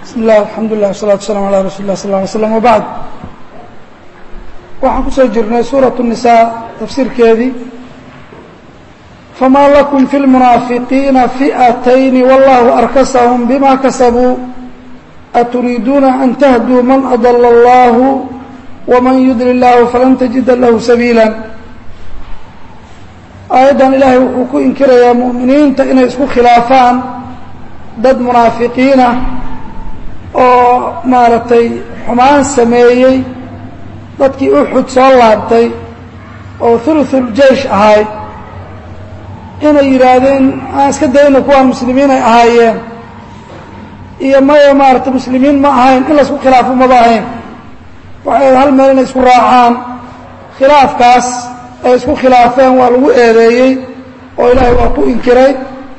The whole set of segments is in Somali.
bismi illah alxamdulilah wasalatu waslaam ala rasuuli lah sal ly slam wabacd waxaan kusoo jirnay suuratu nisaa tafsiirkeedii famaa lakum fi lmunaafiqiina fi'atayni wallahu arkasahum bima kasabuu aturiiduuna an tahduu man adala allahu waman yudli llahu falan tajida lahu sabiila aayaddan ilaahay wuxuu ku inkirayaa mu'miniinta inay isku khilaafaan dad munaafiqiinah oo maaragtay xumaan sameeyey dadkii uxud soo laabtay oo thuluthul-jeish ahay inay yidhaahdeen aan iska dayno kuwaan muslimiin ay ahaayeen iyo maya maaragtay muslimiin ma ahayn in laisku khilaafo maba ahayn waxay hal meel inay isku raacaan khilaafkaas ay isku khilaafeen waa lagu eedeeyey oo ilaahay waa ku inkiray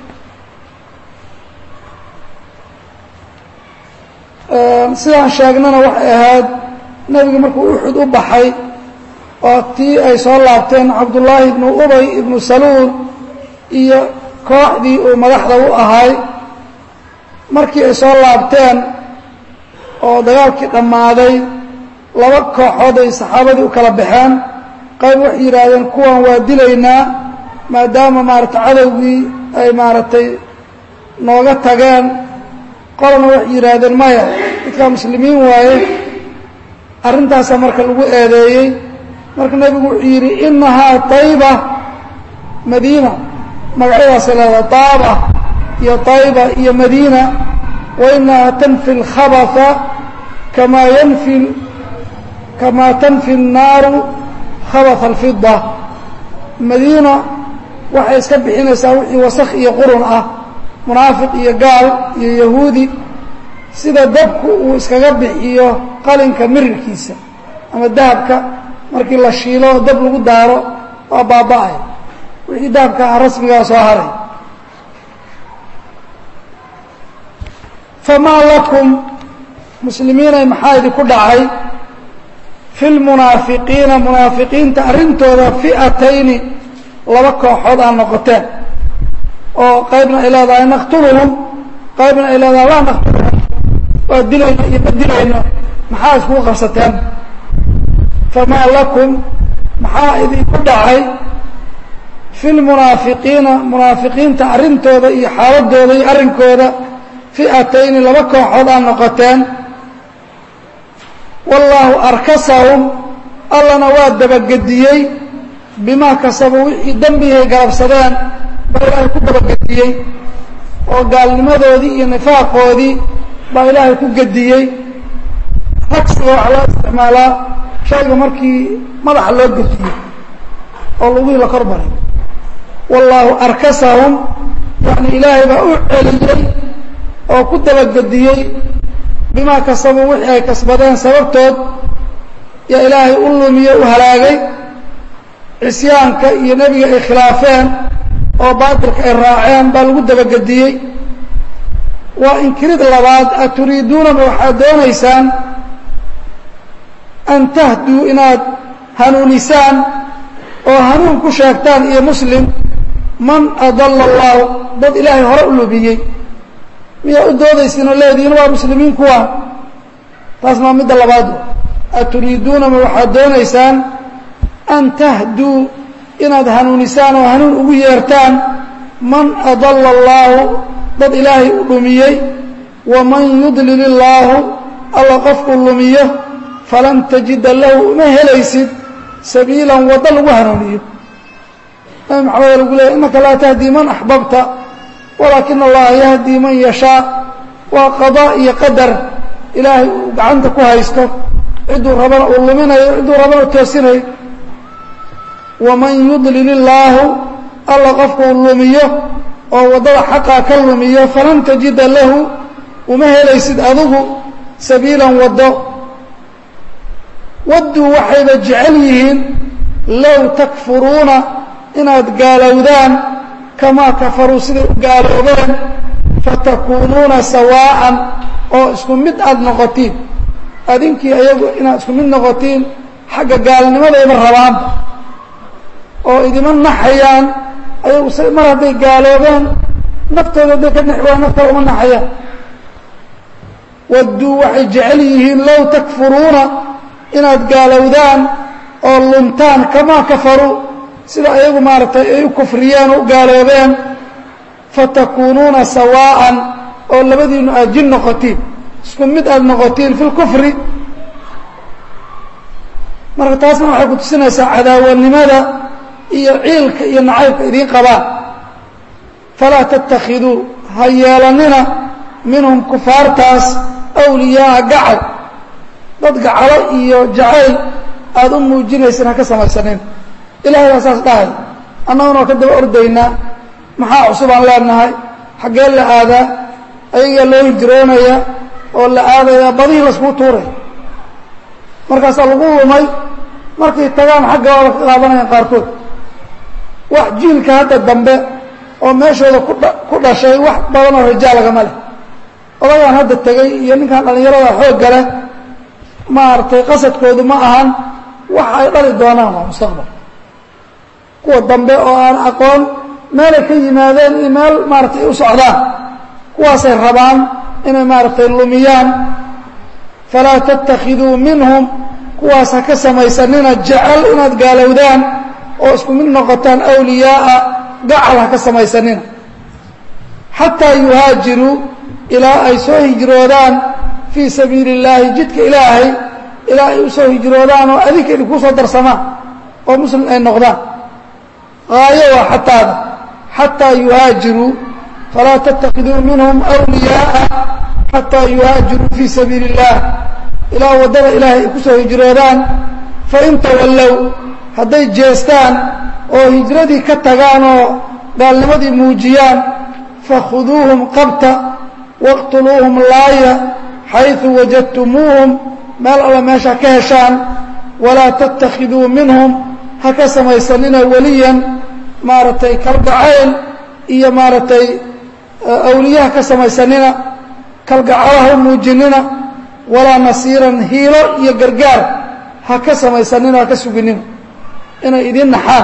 sidaan sheegnana waxay ahayd nebiga markuu uxud u baxay oo tii ay soo laabteen cabdullaahi ibnu ubay ibnu saluul iyo kooxdii uu madaxda u ahay markii ay soo laabteen oo dagaalkii dhammaaday laba kooxood ay saxaabadii u kala baxeen qayb waxay yidhaahdeen kuwan waa dilaynaa maadaama maaragtay cadowgii ay maaragtay nooga tageen qolana waxay yidhaahdeen maya dadkaa muslimiin waaye arrintaasaa marka lagu eedeeyey marka nebigu wuxuu yidhi innahaa tayba madiina magacyadaasay leedahay taaba iyo tayba iyo madiina wa inahaa tanfi اlkhabatha kamaa yanfi kamaa tanfi الnaaru khabatha alfida madiina waxay iska bixinaysaa wixii wasakh iyo qurun ah munaafiq iyo gaal iyo yahuudi sida dabku uu iskaga bixiyo qalinka mirirkiisa ama dahabka markii la shiilo oo dab lagu daaro waa baaba-ay wixii dahabka ah rasmigaa soo haray famaa lakum muslimiinay maxaa idinku dhacay fi lmunaafiqiina munaafiqiinta arrintooda fi'atayni laba kooxood aa noqoteen oo qaybna ay leedahay naqtuluhum qaybna ay leedahay laa naqtuluhum waa dilayno iyo ma dilayno maxaa iskugu qabsateen famaa lakum maxaa idinku dhacay fi lmunaafiqiina munaafiqiinta arrintooda iyo xaaladooda iyo arrinkooda fi'atayni laba kooxood aa noqoteen wallaahu arkasahum allana waa dabagediyey bimaa kasabuu wixii dembihay galabsadeen baa ilaahay ku dabagediyey oo gaalnimadoodii iyo nifaaqoodii baa ilaahay ku gediyey ragsiga waxaa loo isticmaalaa shayga markii madaxa loo gediyo oo lugihii la kor maray wallaahu arkasahum yani ilaahay baa u celiyey oo ku dabagediyey bimaa kasabuu wixii ay kasbadeen sababtood yaa ilaahay u lumiye u halaagay cisyaanka iyo nebiga ay khilaafeen oo baatilka ay raaceen baa lagu dabagediyey waa inkirid labaad aturiiduunama waxaad doonaysaan an tahduu inaad hanuunisaan oo hanuun ku sheegtaan iyo muslim man adalla allahu dad ilaahay hore u lumiyey miyaa u doodaysiin oo leedihiin waa muslimiin kuwa taasna waa midda labaad aturiiduunama waxaad doonaysaan an tahduu inaad hanuunisaan oo hanuun ugu yeertaan man adalla allaahu dad ilaahay u dhumiyey waman yudlil illaahu alla qofkuu lumiyo falan tajida lahu uma helaysid sabiilan waddo lagu hanuuniyo nabi maxamed lagu leeyay innaka laa tahdii man axbabta walaakina allaha yahdii man yashaa waa qadaa iyo qadar ilaahay uu gacanta ku haysto cidduu rabana uu luminayo cidduu rabana u toosinayo waman yudlil illaahu alla qofkuu lumiyo oo waddada xaqaa ka lumiyo falan tajida lahu uma helaysid adigu sabiilan waddo wadduu waxayba jecel yihiin low takfuruuna inaad gaalowdaan kamaa kafaruu siday u gaaloobeen fatakuunuuna sawaa'an oo isku mid aada noqotiin adinkii ayagu inaad isku mid noqotiin xagga gaalnimadayba rabaan oo idima naxayaan ayagu s mar hadday gaaloobeen naftooda hadday ka naxi waa naftooda uma naxayaan wadduu waxay jecel yihiin low takfuruuna inaad gaalowdaan oo luntaan kamaa kafaruu sida ayagu maaragtay ay u kufriyeen oo u gaaloobeen fatakuunuuna sawaa'an oo labadiinu aad jin noqotiin isku mid aad noqotiin fi lkufri marka taasna waxay ku tusinaysaa cadaawanimada iyo ciilka iyo nacaybka idiin qabaan falaa tattakhiduu ha yeelanina minhum kufaartaas awliyaaa gacal dad gacalo iyo jacayl aada u muujinaysan ha ka samaysanin ilahay baa saas dhahay annaguna waa ka daba ordaynaa maxaa cusub aan leenahay xaggee la aadaa ayagaa loo hijroonaya oo la aadaya badihii laskuu tuuray markaasaa lagu lumay markay tagaan xagga waaba ka qaadanayaan qaarkood wax jiilka hadda dambe oo meeshooda kudha ku dhashay wax badanoo rajaal lagama leh odagaan hadda tegey iyo ninkan dhallinyarada xoogga leh maaragtay qasadkoodu ma ahan wax ay dhali doonaan waa mustaqbal kuwa dambe oo aan aqoon meelay ka yimaadeen iyo meel maaratay u socdaan kuwaasay rabaan inay maaragtay lumiyaan falaa tattakhiduu minhum kuwaas ha ka samaysanina jecel inaad gaalowdaan oo isku mid noqotaan awliyaaa gacal ha ka samaysanina xataa yuhaajiruu ilaa ay soo hijroodaan fii sabiili اllaahi jidka ilaahay ilaa ay u soo hijroodaan oo adinka idinku soo darsamaan oo muslim ay noqdaan haayo waa xataada xataa yuhaajiruu falaa tatakiduu minhum wliyaaa xataa yuhaajiruu fii sabiili اllah ilaa waddada ilaahay ay ku soo hijroodaan fain tawallow hadday jeestaan oo hijradii ka tagaan oo gaalnimadii muujiyaan fakhuduuhum qabta waqtuluuhum laaya xayثu wajadtumuuhum meel alla meesha ka heshaan walaa tattakhiduu minhum ha ka samaysanina weliyan maaragtay kalgacayl iyo maaragtay awliyaha ka samaysanina kalgacalaha u muujinina walaa nasiiran hiilo iyo gargaar ha ka samaysanina ha ka suginina inay idin naxaan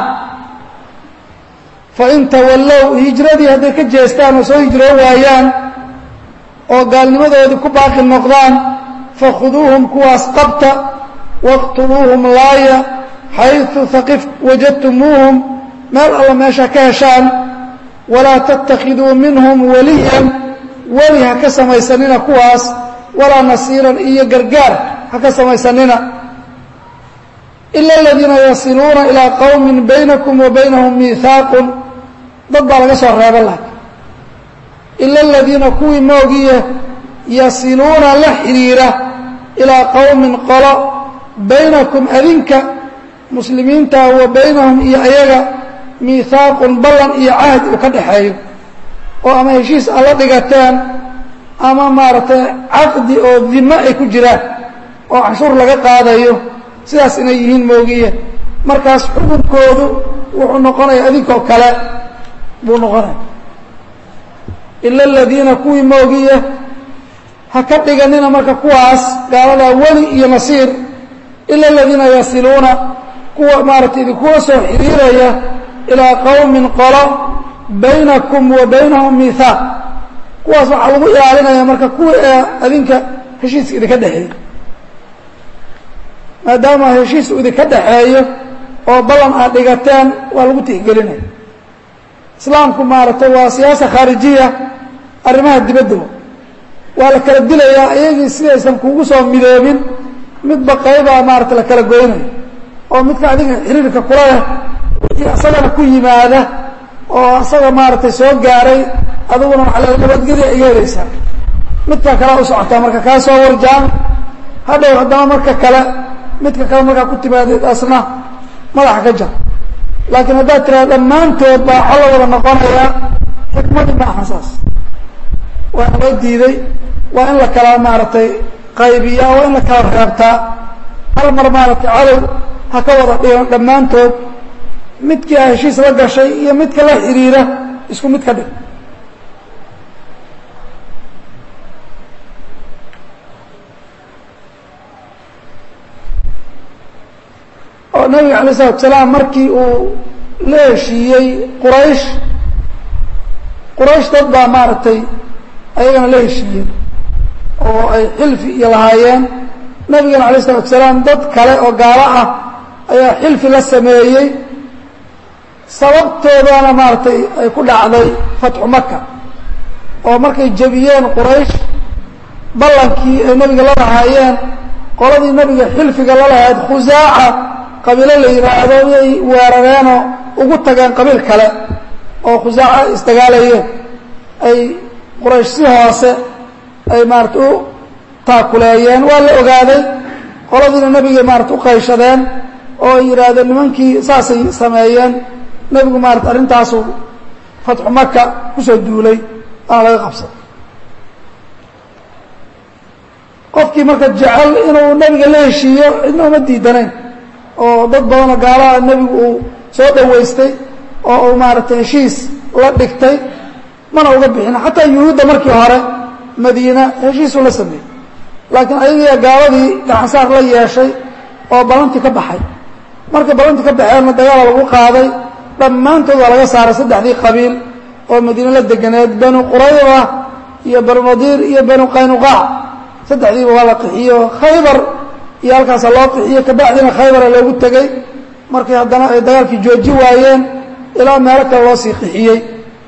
fain tawallow hijradii hadday ka jeestaan oo soo hijroo waayaan oo gaalnimadoodii ku baaqi noqdaan fakhuduuhum kuwaas qabta waqtuluuhum laaya xayثu haqif wajadtumuuhum meel alla meesha ka heshaan walaa tattakhiduu minhum waliyan weli ha ka samaysanina kuwaas walaa nasiiran iyo gargaar ha ka samaysanina ila aladiina yasiluuna ilaa qowmi baynakum wa baynahum miihaaqun dad baa laga soo reeba laakiin ila aladiina kuwii moogiye yasiluuna la xidhiira ilaa qowmin qolo baynakum adinka muslimiinta wa baynahum iyo ayaga miihaaqun ballan iyo cahdi uu ka dhaxeeyo oo ama heshiis alla dhigateen ama maaragtay caqdi oo dimo ay ku jiraan oo canshuur laga qaadayo sidaas inay yihiin moogiye markaas xukunkoodu wuxuu noqonaya adinkoo kale buu noqonaya ila aladiina kuwii moogiye ha ka dhiganina marka kuwaas gaaladaa weli iyo nasiir ila aladiina yasiluuna kuwa maaratay idinkuwa soo xiriiraya ilaa qowmin qolo baynakum wa baynahum miihaaq kuwaas waxaa lagu ilaalinaya marka kuwa ee adinka heshiiska idinka dhexeeya maadaama heshiis uu idinka dhaxeeyo oo ballan aad dhigateen waa lagu tixgelinaya islaamku maaragtay waa siyaasa khaarijiya arrimaha dibadda waa la kala dilayaa iyagii sidaysan kugu soo midoobin midba qaybaa maarata la kala goynayo oo midka adiga xiriirka kula leh wixii asagana ku yimaada oo asaga maaragtay soo gaaray adiguna waxaa la nabadgelya iga helaysaa midka kalea u socotaa marka kaa soo warjaan hadhow haddana marka kale midka kale markaa ku timaadid asna madaxa ka jar laakiin haddaad tiraada dhammaantood baa xolo wada noqonayaa xikmadii ma aha saas waa loo diiday waa in la kala maaragtay qaybiyaa waa in la kala reebtaa hal mar maaragtay cadow ha ka wada dhigan dhammaantood midkii a heshiis la gashay iyo midka la xiriira isku mid ka dhig oo nabiga alay isalatu salaam markii uu la heshiiyey quraysh quraysh dad baa maaragtay ayagana la heshiiyey oo ay xilfi iyo lahaayeen nabigana alay isalaatu wasalaam dad kale oo gaalo ah ayaa xilfi la sameeyey sababtoodana maaragtay ay ku dhacday fatxu maka oo markay jebiyeen quraysh ballankii ay nebiga la lahaayeen qoladii nebiga xilfiga la lahayd khusaaca qabiilo la yidhaahdo yay weerareenoo ugu tageen qabiil kale oo khusaaca ay isdagaalayeen ay quraysh si hoose ay maarata u taakuleeyeen waa la ogaaday qoladiina nebigay maarata u qayshadeen oo ay yidhaahdeen nimankii saasay sameeyeen nebigu maarata arrintaasu fatxu maka kusoo duulay waana laga qabsaday qofkii marka jecel inuu nebiga la heshiiyo cidna uma diidanayn oo dad badanoo gaalaha nebigu uu soo dhowaystay oo uu maaragtay heshiis la dhigtay mana uga bixin xataa yuhuudda markii hore madiina heshiisuu la sameeyey laakiin ayagiiya gaaladii gacansaar la yeeshay oo ballantii ka baxay markay ballantii ka baxeenna dagaala lagu qaaday dhammaantood waa laga saaray saddexdii qabiil oo madiine la deganeed banu qurayda iyo banu nadiir iyo banu qaynuqaac saddexdiiba waa la qixiyo khaybar iyo halkaasa loo qixiyo kabacdina khaybara loogu tegey markii haddana ay dagaalkii jooji waayeen ilaa meelo kale loo sii qixiyey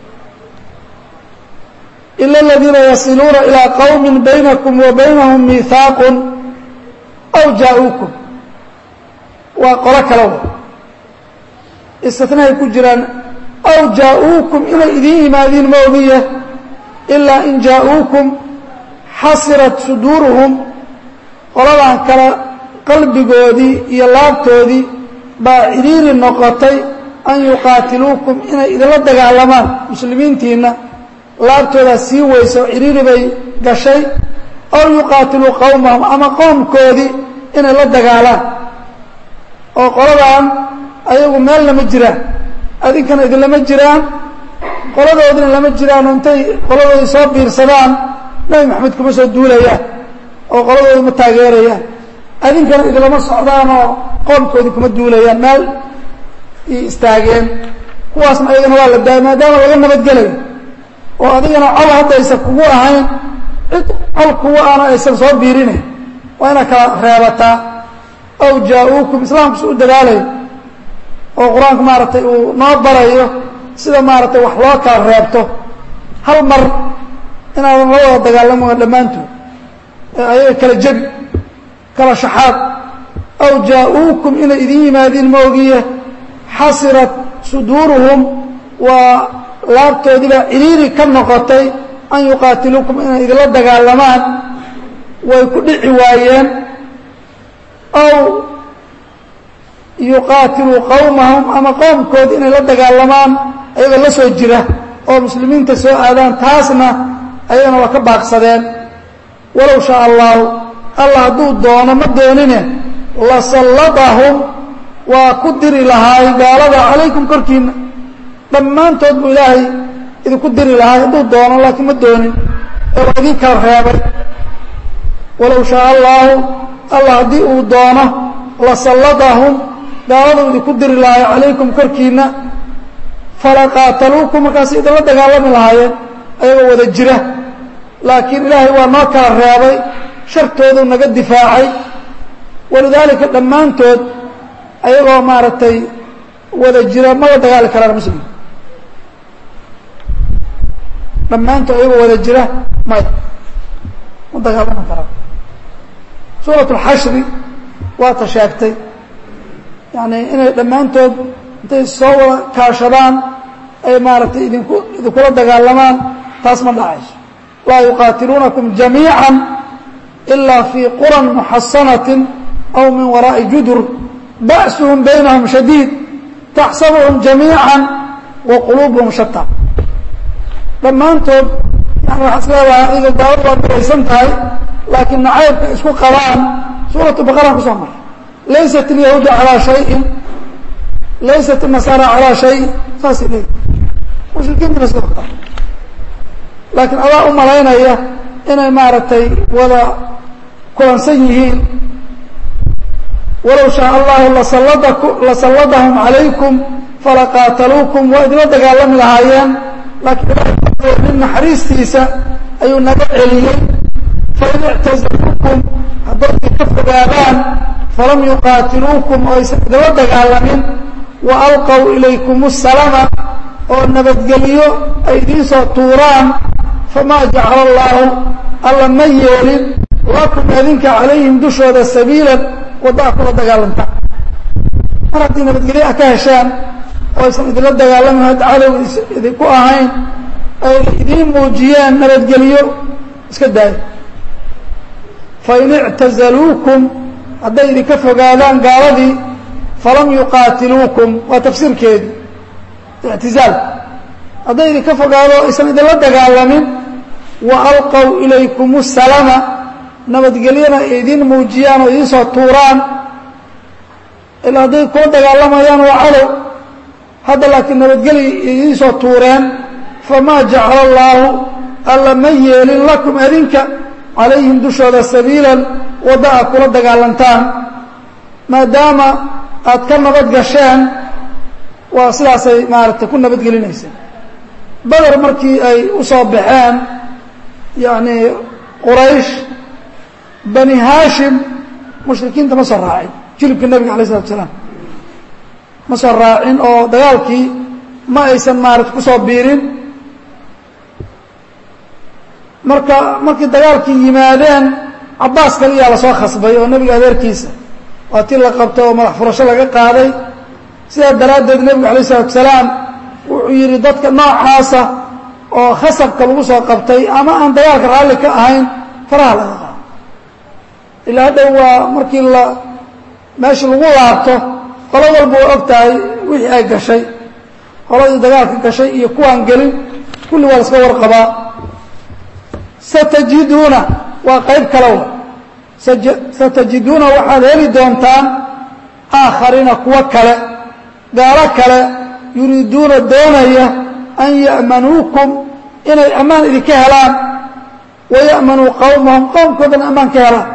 ila aladiina yasiluuna ilaa qowmin baynakum wa baynahum miihaaqun aw jaa-uukum waa qolo kale wa istinahay ku jiraan aw jaa-uukum inay idiin yimaadiin ma ogiye ilaa in jaa-uukum xasirat suduuruhum qoladan kale qalbigoodii iyo laabtoodii baa cidhiiri noqotay an yuqaatiluukum inay idinla dagaalamaan muslimiintiinna laabtoodaa sii weyso cidhiiri bay gashay aw yuqaatiluu qowmahum ama qoomkoodii inay la dagaalaan oo qoladan ayagu meel lama jiraan adinkana idinlama jiraan qoladoodina lama jiraan intay qoladoodii soo biirsadaan nabi maxamed kuma soo duulayaan oo qoladoodii ma taageerayaan adinkana idinlama socdaan oo qoomkoodii kuma duulayaan meel i istaageen kuwaasna ayagana waa la daaya maadaama laga nabadgelayo oo adigana col haddaysan kugu ahayn cid col kugu aana aysan soo biirinayn waa inaad kala reebataa aw jaa-uukum islaamkusu u dadaalayo oo qur-aanku maaragtay uu noo barayo sida maaragtay wax loo kala reebto hal mar inaadan la wada dagaalamo dhammaantood ee ayaga kala jebi kala shaxaad aw jaa-uukum inay idin yimaadiin ma ogiye xasirat suduuruhum waa laabtoodiibaa ciriiri ka noqotay an yuqaatiluukum inay idinla dagaalamaan way ku dhici waayeen aw yuqaatiluu qowmahum ama qoomkood inay la dagaalamaan ayagoo la soo jira oo muslimiinta soo aadaan taasna ayagana waa ka baaqsadeen walow shaa allahu allah hadduu doono ma doonine lasalladahum waa ku diri lahaay gaalada calaykum korkiina dhammaantood buu ilaahay idinku diri lahaay hadduu doono laakiin ma doonin ee waa idin kala reebay walow shaa allaahu allah haddii uu doono lasalladahum gaaladu idinku diri lahaay calaykum korkiina falaqaataluukum markaas idinla dagaalami lahaayeen ayagoo wada jira laakiin ilaahay waa noo kala reebay shartoodu naga difaacay walidaalika dhammaantood ayagoo maaragtay wada jira mala dagaali karaan muslim dhammaantood ayagoo wada jira maya ma dagaalami karaan suurat اlxashri waata sheegtay yani inay dhammaantood intay soo wada kaashadaan ay maaragtay idinku idinkula dagaalamaan taas ma dhacayso laa yuqaatiluunakum jamiiعa ilaa fii quran muxasanaةi aw min waraaءi judur ba'suhum baynahum shadiid taxsabuhum jamiiعa wa quluubuhum shata dhammaantood yani waxaa is leedahay adiga gaaladu waa biraysan tahay laakiin nacaybka isku qabaan suuratu baqaraan kusoo maray laysat اlyahuudu calىa شhayin laysat الnasaara calىa shayin saasay leeyihi mushrikiintuna sidoo kale laakiin adaa u malaynaya inay maaragtay wada kulansan yihiin walow shaaء allahu lasalladahum calaykum falaqaataluukum waa idinla dagaalami lahaayeen laakiin nin naxariistiisa ayuu naga celiyey fain ictazaluukum hadday idinka fogaadaan falam yuqaatiluukum oo aysan idinla dagaalamin wa alqow ilaykum asalama oo nabadgeliyo ay idiinsoo tuuraan famaa jacala allaahu alla ma yeelin lakum adinka calayhim dushooda sabiilan waddaa kula dagaalanta mar haddii nabadgelyo ah ka heshaan oo aysan idinla dagaalamin hadda cadow idinku ahayn ay idiin muujiyeen nabadgelyo iska daayo fain ictazaluukum hadday idinka fogaadaan gaaladii falam yuqaatiluukum waa tafsiirkeedii ictizaal hadday idinka fogaado aysan idinla dagaalamin wa alqow ilaykum asalama nabadgelyona ay idiin muujiyaan oo idiin soo tuuraan ilaa hadday kula dagaalamayaan waa cadow hadda laakiin nabadgeli idiin soo tuureen famaa jacala allaahu alla ma yeelin lakum adinka calayhim dushooda sabiilan wadda aad kula dagaalantaan maadaama aad ka nabad gasheen waa sidaasay maaragtay ku nabadgelinaysa beder markii ay u soo baxeen yacni quraysh bani haashim mushrikiinta ma soo raacin jilibka nebiga alay isalatu salaam ma soo raacin oo dagaalkii ma aysan maarata ku soo biirin marka markii dagaalkii yimaadeen cabbaas kaliyaa lasoo khasbay oo nebiga adeerkiisa waa tii la qabtay oo madax furasho laga qaaday sidaa daraaddeed nebigu alay isalatu salaam wuxuu yidhi dadka noocaasa oo khasabka lagu soo qabtay ama aan dagaalka raalli ka ahayn faraha laga qaado ilaa dhow waa markii la meeshii lagu laabto qolo walba waa og tahay wixii ay gashay qoladii dagaalka gashay iyo kuwaan gelin kulli waa laska warqabaa satajiduuna waa qayb kalowa satajiduuna waxaad heli doontaan aakhariina kuwo kale gaalo kale yuriiduuna doonaya an ya'manuukum inay ammaan idinka helaan waya'manuu qowmahum qowmkoodana ammaan ka helaan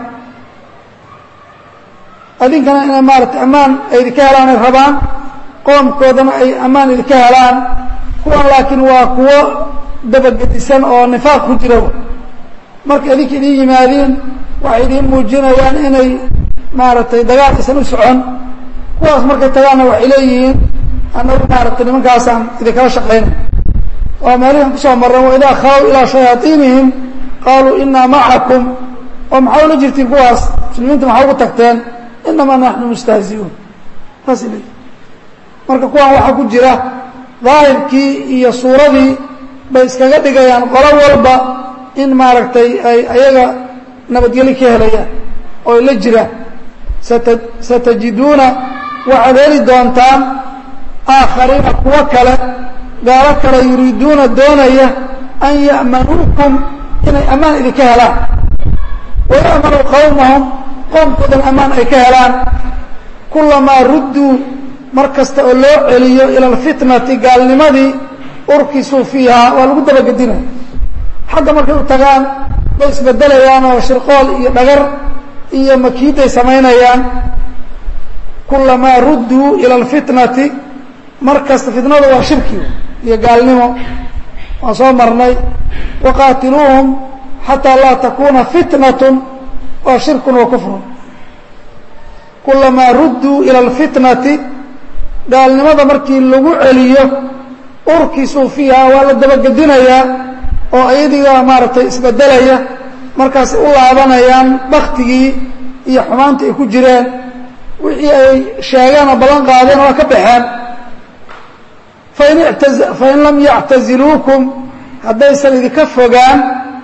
adinkana inay maarata ammaan ay idinka helaan ay rabaan qoomkoodana ay ammaan idinka helaan kuwan laakiin waa kuwo dabagedisan oo nifaaq ku jira marka idinka idiin yimaadiin waxay idiin muujinayaan inay maaragtay dagaal aysan u socon kuwaas markay tagaanna waxay leeyihiin annagu maaragtay nimankaasaan idinkala shaqaynay waa meelihan kusoo marran waidaa khalaw ilaa shayaaiinihim qaaluu inaa macakum oo maxaa ula jirtiin kuwaas muslimiinta maxaa ugu tagteen inamaa naxnu mustahziuun saasay leeyihin marka kuwan waxaa ku jira daahirkii iyo suuradii bay iskaga dhigayaan qolo walba in maaragtay ay ayaga nabadgeli ka helayaan oo ay la jiraan sata satajiduuna waxaad heli doontaan aakhariina kuwo kale gaalo kale yuriiduuna doonaya an ya'manuukum inay ammaan idinka helaan waya'manuu qowmahum qoomkoodana ammaan ay ka helaan kulamaa rudduu mar kasta oo loo celiyo ila alfitnati gaalnimadii urkisuu fiihaa waa lagu dabagedinaya xagga markay u tagaan bay isbedelayaan oo shirqool iyo dhagar iyo makiiday samaynayaan kulamaa rudduu ila alfitnati mar kasta fitnadu waa shirki iyo gaalnimo waan soo marnay waqaatiluuhum xataa laa takuuna fitnatun waa shirkun wa kufrun kulamaa rudduu ila alfitnati gaalnimada markii lagu celiyo urkisuu fiiha waa la dabagedinayaa oo ayadigaa maaragtay isbedelaya markaasay u laabanayaan baktigii iyo xumaantii ay ku jireen wixii ay sheegeen oo ballan qaadeen waa ka baxeen fain ita fain lam yactaziluukum haddaysan idinka fogaan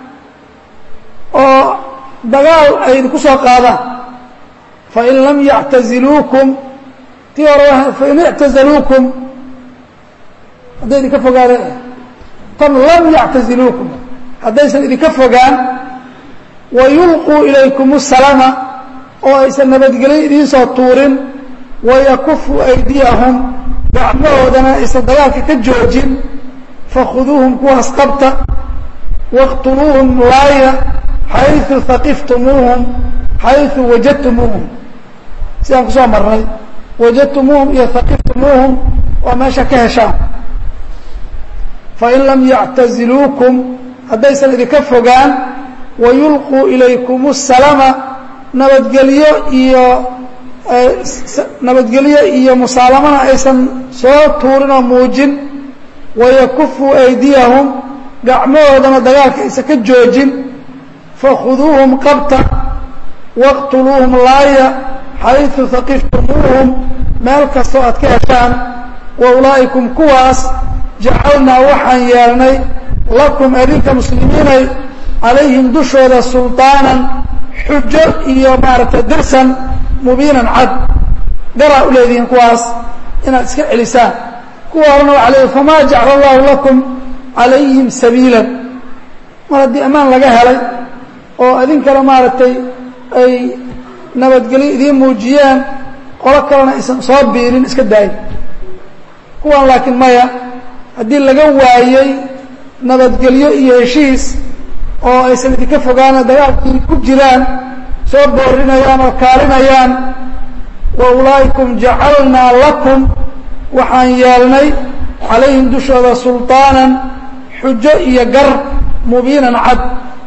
oo dagaal ay idinku soo qaadaan fain lam yactaziluukum tii hore fain ictazaluukum hadday idinka fogaadeen tan lam yactaziluukum haddaysan idinka fogaan wayulquu ilaykum asalama oo aysan nabadgelyo idiin soo tuurin wayakufu aydiyahum gacmahoodana aysan dagaalka ka joojin fakhuduuhum kuwaas qabta wاqtuluuhum laaya xayثu haqiftumuuhum xayثu wajadtumuuhum sidaan kusoo marnay wajadtumuuhum iyo haqiftumuuhum waa meesha ka heshaan fain lam yactaziluukum haddaysan idinka fogaan wayulquu ilaykum الsalama nabadgelyo iyo nabadgelyo iyo musaalamana aysan soo tuurin oo muujin wayakufuu aydiyahum gacmahoodana dagaalka aysan ka joojin fakhuduuhum qabta waqtuluuhum laaya xayثu haqiftumuuhum meel kastoo aad ka heshaan wa ulaa'ikum kuwaas jacalnaa waxaan yeelnay lakum adinka muslimiinay calayhim dushooda sulطaanan xujo iyo maaragtay dirsan mubiinan cad garaa u leedihiin kuwaas inaad iska celisaan kuwa horena waxa leeyihi famaa jacala allahu lakum calayhim sabiilan mar haddii ammaan laga helay oo idinkana maaragtay ay nabadgelyo idiin muujiyeen qolo kalena aysan soo biirin iska daayin kuwan laakiin maya haddii laga waayey nabadgelyo iyo heshiis oo aysan idinka fogaana dagaalkii ku jiraan soo boorinayaan oo kaalinayaan wa ulaa'ikum jacalnaa lakum waxaan yeelnay calayhim dushooda sulطaanan xujo iyo gar mubiinan cad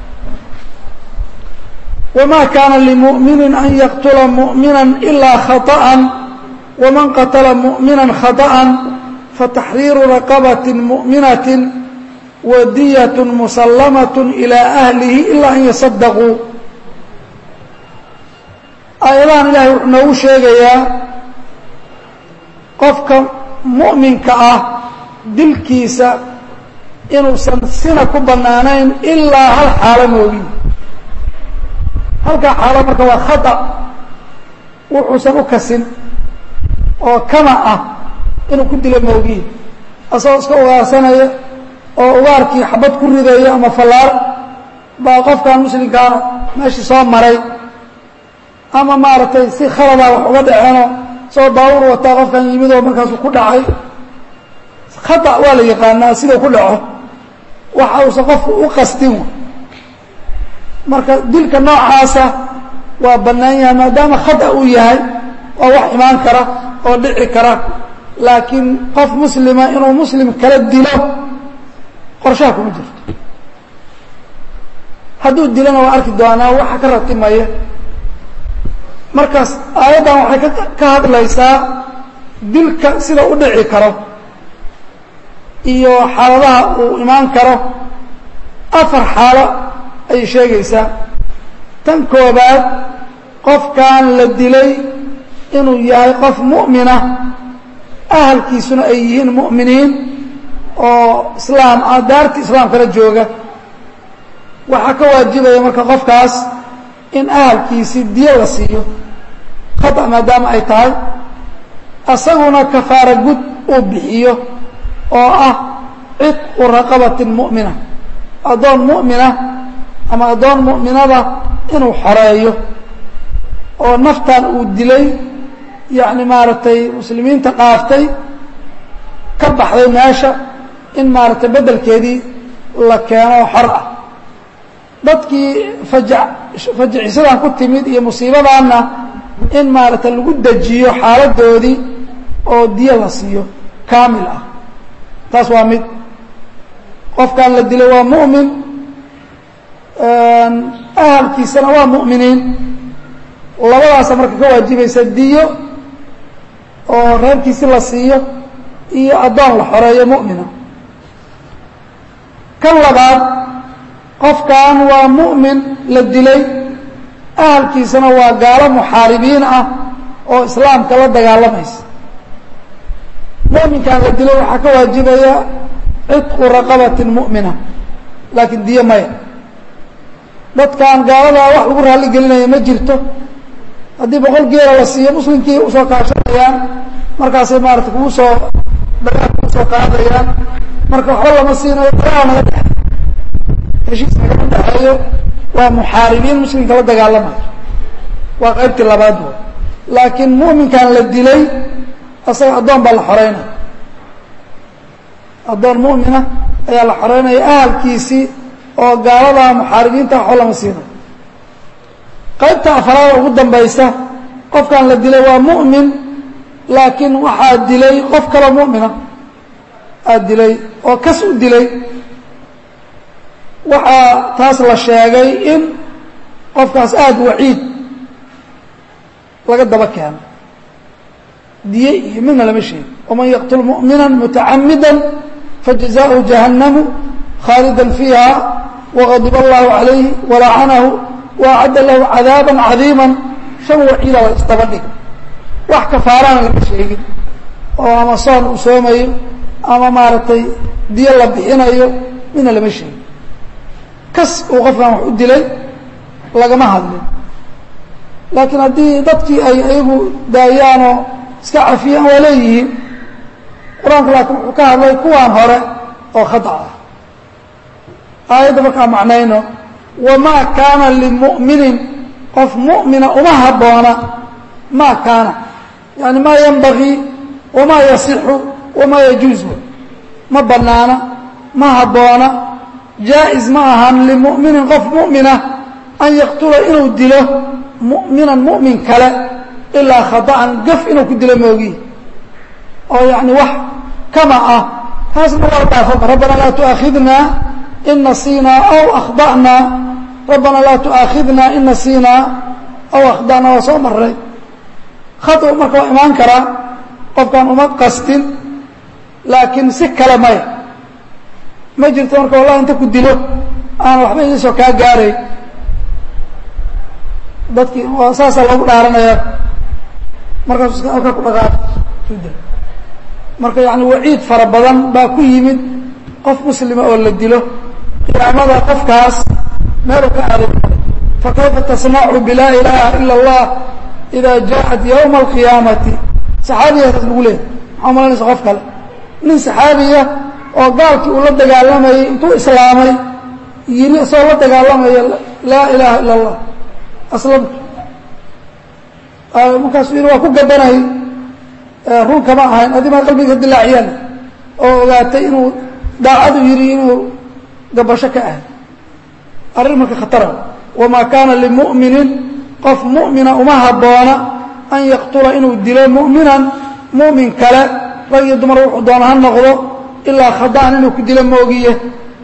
wma kaana limuؤmini an yaqtula muؤmina ilaa khaطأa wman qatla muؤmina khaطأa fataxriiru raqabaة muؤminaة wadiyaة musalamaة ilى أhlihi ila an yaصadaquu aayadahan ilahay wuxuu noogu sheegayaa qofka muؤminka ah dilkiisa inuusan sina ku banaanayn ilaa hal xaalo moogin halkaa xaalo marka waa khata wuxuusan u kasin oo kama ah inuu ku dilo moogiin asagoo iska ugaarsanaya oo ugaarkii xabad ku ridaya ama fallaar baa qofkan muslimkaa meeshii soo maray ama maaragtay si khaladaa wax uga dhaceenoo soo daawur wataa qofkan yimidoo markaasuu ku dhacay khata waa la yaqaanaa siduu ku dhaco waxa uusan qofku u qastin marka dilka noocaasa waa bannaan yahay maadaama khata uu yahay waa wax imaan kara oo dhici kara laakiin qof muslima inuu muslim kala dilo qorshaha kuma jirto hadduu dilona waa arki doonaa waxa ka ratimaya markaas aayaddan waxay ka hadlaysaa dilka sida u dhici karo iyo xaaladaha uu imaan karo afar xaalo ayay sheegaysaa tan koobaad qofkan la dilay inuu yahay qof mu'mina ahalkiisuna ay yihiin mu'miniin oo islaam ah daarti islaamkala jooga waxaa ka waajibaya marka qofkaas in ahalkiisii diyo la siiyo khata maadaama ay tahay asaguna kafaara gud uu bixiyo oo ah cidqu raqabatin mu'mina addoon mu'mina ama addoon mu'minada inuu xoreeyo oo naftan uu dilay yacni maaragtay muslimiinta dhaaftay ka baxday meesha in maaragtay beddelkeedii la keeno xor ah dadkii faja fajicisadan ku timid iyo musiibadaanna in maaragtay lagu dejiyo xaaladoodii oo diyo la siiyo kaamil ah taas waa mid qofkan la dilay waa mu'min ahalkiisana waa mu'miniin labadaasa marka ka waajibaysa diyo oo reerkiisi la siiyo iyo addoon la xoreeyo mu'mina kan labaad qofkan waa mu'min la dilay ahalkiisana waa gaalo muxaaribiin ah oo islaamka la dagaalamaysa mu'minkan la dilay waxaa ka waajibaya cidqu raqabatin mu'mina laakiin diyo maya dadkan gaaladaa wax lagu raalli gelinaya ma jirto haddii boqol geela la siiyo muslimkii usoo kaashanayaan markaasay maarata kugu soo dagaal kugu soo qaadayaan marka waxba lama siinayo dagaal naga dhexe heshiis nagama dhexeeyo waa muxaaribiin muslimka la dagaalamayo waa qaybtii labaad wa laakiin mu'minkan la dilay asaga addoon baa la xoreynaya addoon mu'mina ayaa la xoreynaya ahalkiisii oo gaalada muxaaribiinta waxba lama siinayo qaybta afraada ugu dambaysa qofkan la dilay waa mu'min laakiin waxaa dilay qof kaloo mu'mina aad dilay oo kas u dilay waxaa taas la sheegay in qofkaas aada waciid laga daba keeno diye iyo midna lama sheegi waman yaqtul mu'mina mutacamida fajazaءhu jahannamu khaalida fiiha waqadib allahu calayhi walacanahu waacadda lahu cadaaba cadiima shan waciida la isdaba dhig wax kafaarana lama sheegin oo ama soon uu soomayo ama maaragtay diyo la bixinayo midna lama sheegin kas uu qofkan wax u dilay lagama hadlin laakiin haddii dadkii ay ayagu daayaanoo iska cafiyaan waa leeyihiin qur-aanku laakiin wuxuu ka hadlay kuwaan hore oo khada ah aayadda markaa macnayno wamaa kaana limu'minin qof mu'mina uma habboona maa kaana yani maa yanbagii wamaa yasixu wamaa yajuuzu ma bannaana ma habboona jaa-is ma ahan limu'minin qof mu'mina an yaqtula inuu dilo mu'minan mu'min kale ilaa khata'an gaf inuu ku dilo moogihi oo yacni wax kama ah taasna waa dhaafaba rabbana laa tu'aakhidnaa in nasiinaa aw akhda'naa rabbana laa tu'aakhidnaa in nasiinaa aw akhda'naa waa soo maray khadu marka waa imaan karaa qofkaan uma qastin laakiin si kale maya ma jirto marka wallahi inta ku dilo aan waxba idiisoo kaa gaaray dadkii waa saasaa loogu dhaaranaya markaas halkaa ku dhaqaaq marka yani waciid fara badan baa ku yimid qof muslima oo la dilo qiyaamada qofkaas meeluu ka aaday fakayfa tasnacu bilaa ilaaha ila اllah ida jaaءat ywma alqiyaamati saxaabiyaas lagu leehay maxaa malanaysa qof kale nin saxaabiya oo gaalkii uu la dagaalamayay intuu islaamay yiri isagoo la dagaalamaya laa ilaha ila اllah aslamtu markaasuu yidhi waa ku gabanay run kama ahayn adimaa qalbiga dilaaciyaan oo ogaatay inuu daacadu yidhi inuu gabasho ka ahay arrin marka khatara wamaa kaana limu'minin qof mu'mina uma habboona an yaqtula inuu dilo mu'minan mu'min kale rag iyo dumar wuxuu doona ha noqdo ilaa khada'an inuu ku dilo moogiye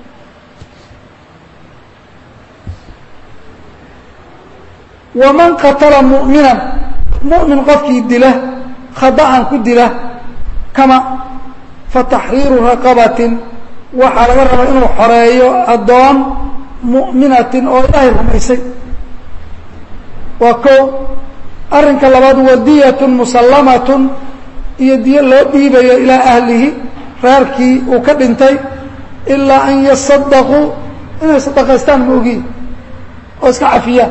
waman qatala mu'minan mu'min qofkii dila khada'an ku dila kama fataxriiru raqabatin waxaa laga rabaa inuu xoreeyo addoon mu'minatin oo ilaahay rumaysay waa kow arrinka labaad wadiyatun musallamatun iyo diyo loo dhiibayo ilaa ahlihi reerkii uu ka dhintay ilaa an yasadaquu inay sadaqaystaan ma ogiin oo iska cafiyaan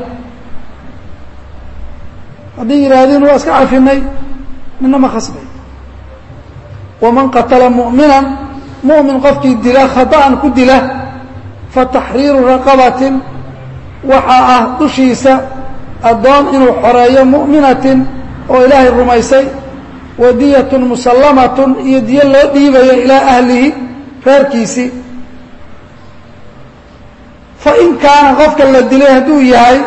haddii yidhaahdeen waa iska cafinay nina ma khasbay waman qatala mu'minan mu'min qofkii dila khata'an ku dila fataxriiru raqabatin waxaa ah dushiisa addoon inuu xoreeyo mu'minatin oo ilaahay rumaysay wadiyatun musallamatun iyo diyo loo dhiibayo ilaa ahlihi reerkiisii fa in kaana qofka la dilay hadduu yahay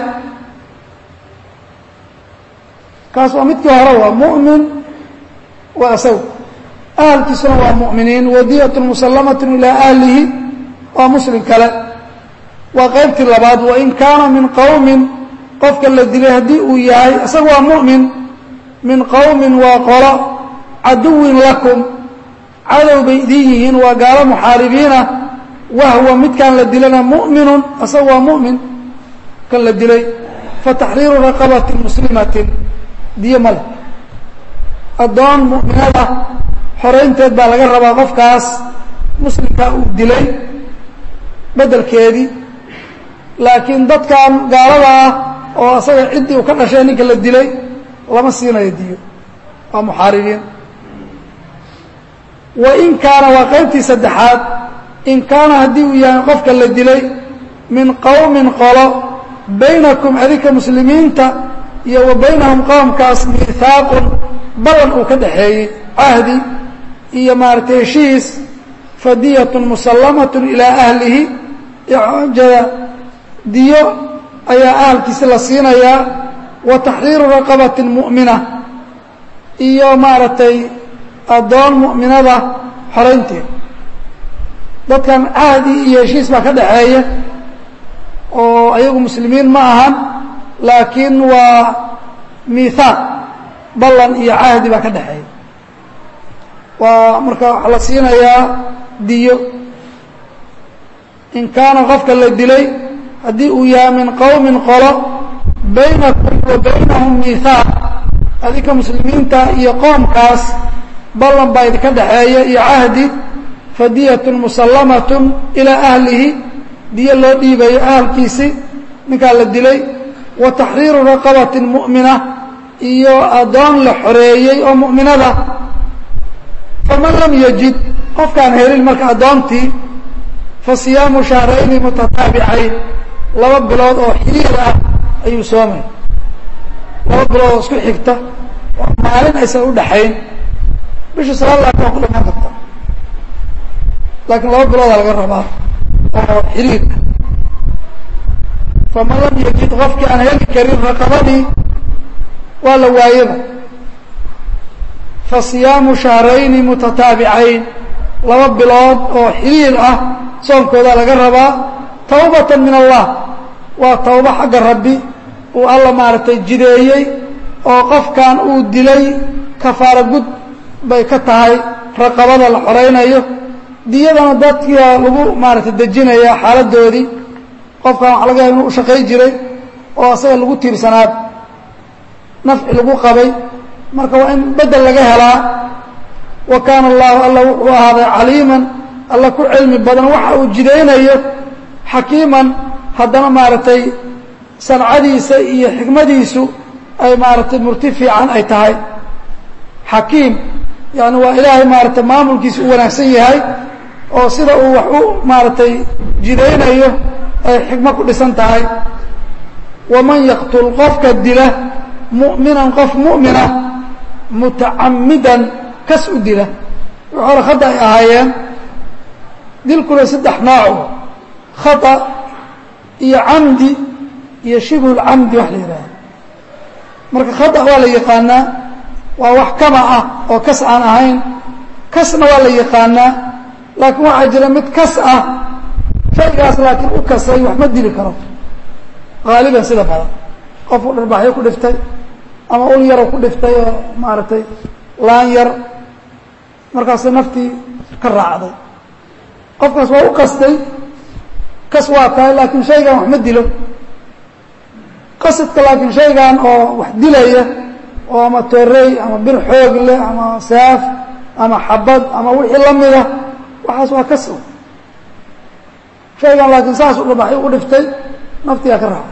kaas waa midkii hore waa mu'min waa isaga ahalkiisuna waa mu'miniin wadiyatun musallamatun ilaa ahlihi waa muslim kale waa qaybtii labaad wain kaana min qowmin qofka la dilay haddii uu yahay isaga waa mu'min min qowmin waa qolo caduwin lakum cadow bay idin yihiin waa gaalo muxaaribiinah wahwa midkaan la dilana mu'minun isaga waa mu'min kan la dilay fataxriiru raqabatin muslimatin diyo male addoon mu'minada xoraynteed baa laga rabaa qofkaas muslimkaa uu dilay beddelkeedii laakiin dadkan gaalada ah oo asaga ciddii uu ka dhashay ninka la dilay lama siinayo diyo waa muxaaribiin wa in kaana waa qaybtii saddexaad in kaana haddii uu yahay qofka la dilay min qowmin qolo baynakum adinka muslimiinta iyo wa baynahum qowmkaas miihaaqun ballan uu ka dhaxeeyey cahdi iyo maaragtay heshiis fadiyatun musallamatun ilaa ahlihi jada diyo ayaa ahalkiisi la siinayaa wa taxriiru raqabatin mu'mina iyo maaragtay addoon mu'minada xoraynteed dadkan cahdi iyo heshiis baa ka dhaxeeya oo ayagu muslimiin ma ahan laakiin waa miihaaq ballan iyo cahdi baa ka dhexeeya waa marka waxaa la siinayaa diyo in kaana qofka la dilay haddii uu yahay min qowmin qolo baynakum wa baynahum miihaaq adinka muslimiinta iyo qoomkaas ballan baa idinka dhexeeya iyo cahdi fadiyatun musallamatun ilaa ahlihi diyo loo dhiibayo ahalkiisii ninkaa la dilay wa taxriiru raqabatin mu'mina iyo addoon la xoreeyey oo mu'minada faman lam yajid qofkaan helin marka addoontii fa siyaamu shahrayni mutataabicayn laba bilood oo xiriir ah ayuu soomay laba bilood oo isku xigta oo maalin aysan u dhaxayn bisha sagaal laatan waa ku dhamaan karta laakiin laba biloodaa laga rabaa oo xiriir ah faman lam yajid qofkii aan heli karin raqabadii waa la waayaba fa siyaamu shahrayni mutataabicayn laba bilood oo xiriir ah soonkoodaa laga rabaa tawbatan min allah waa tawbo xagga rabbi uu alla maaragtay jideeyey oo qofkan uu dilay kafaaro gud bay ka tahay raqabada la xoraynayo diyadana dadkia lagu maaragtay dejinaya xaaladoodii qofkan waxa laga yaaba inuu u shaqay jiray oo asaga lagu tiirsanaad nafci lagu qabay marka waa in bedel laga helaa wa kaana allahu alla wuxuu ahaaday caliiman alla ku cilmi badan waxa uu jidaynayo xakiiman haddana maaragtay sancadiisa iyo xikmadiisu ay maaragtay murti fiican ay tahay xakiim yani waa ilaahay maaragtay maamulkiisa u wanaagsan yahay oo sida uu wax u maaragtay jidaynayo ay xikmo ku dhisan tahay waman yaqtul qofka dila mu'minan qof mu'mina mutacamidan kas u dila wix hore khada ay ahaayeen dilkuna saddex nooco khata iyo camdi iyo shibhu lcamdi wax la yidhaaha marka khata waa la yaqaanaa waa wax kama ah oo kas aan ahayn kasna waa la yaqaanaa laakiin waxaa jira mid kas ah shaygaas laakiin u kasay wax ma dili karo haaliban sida badan qofku dharbaxyo ku dhiftay ama ul yaro ku dhiftay oo maaragtay laan yar markaasay naftii ka raacday qofkaas waa u qastay kas waa tahay laakiin shaygan wax ma dilo qasadka laakiin shaygan oo wax dilaya oo ama torey ama bir xoog leh ama saaf ama xabad ama wixii la mida waxaas waa kas shaygan laakiin saas u dhabaxay u dhiftay naftigaa ka raacay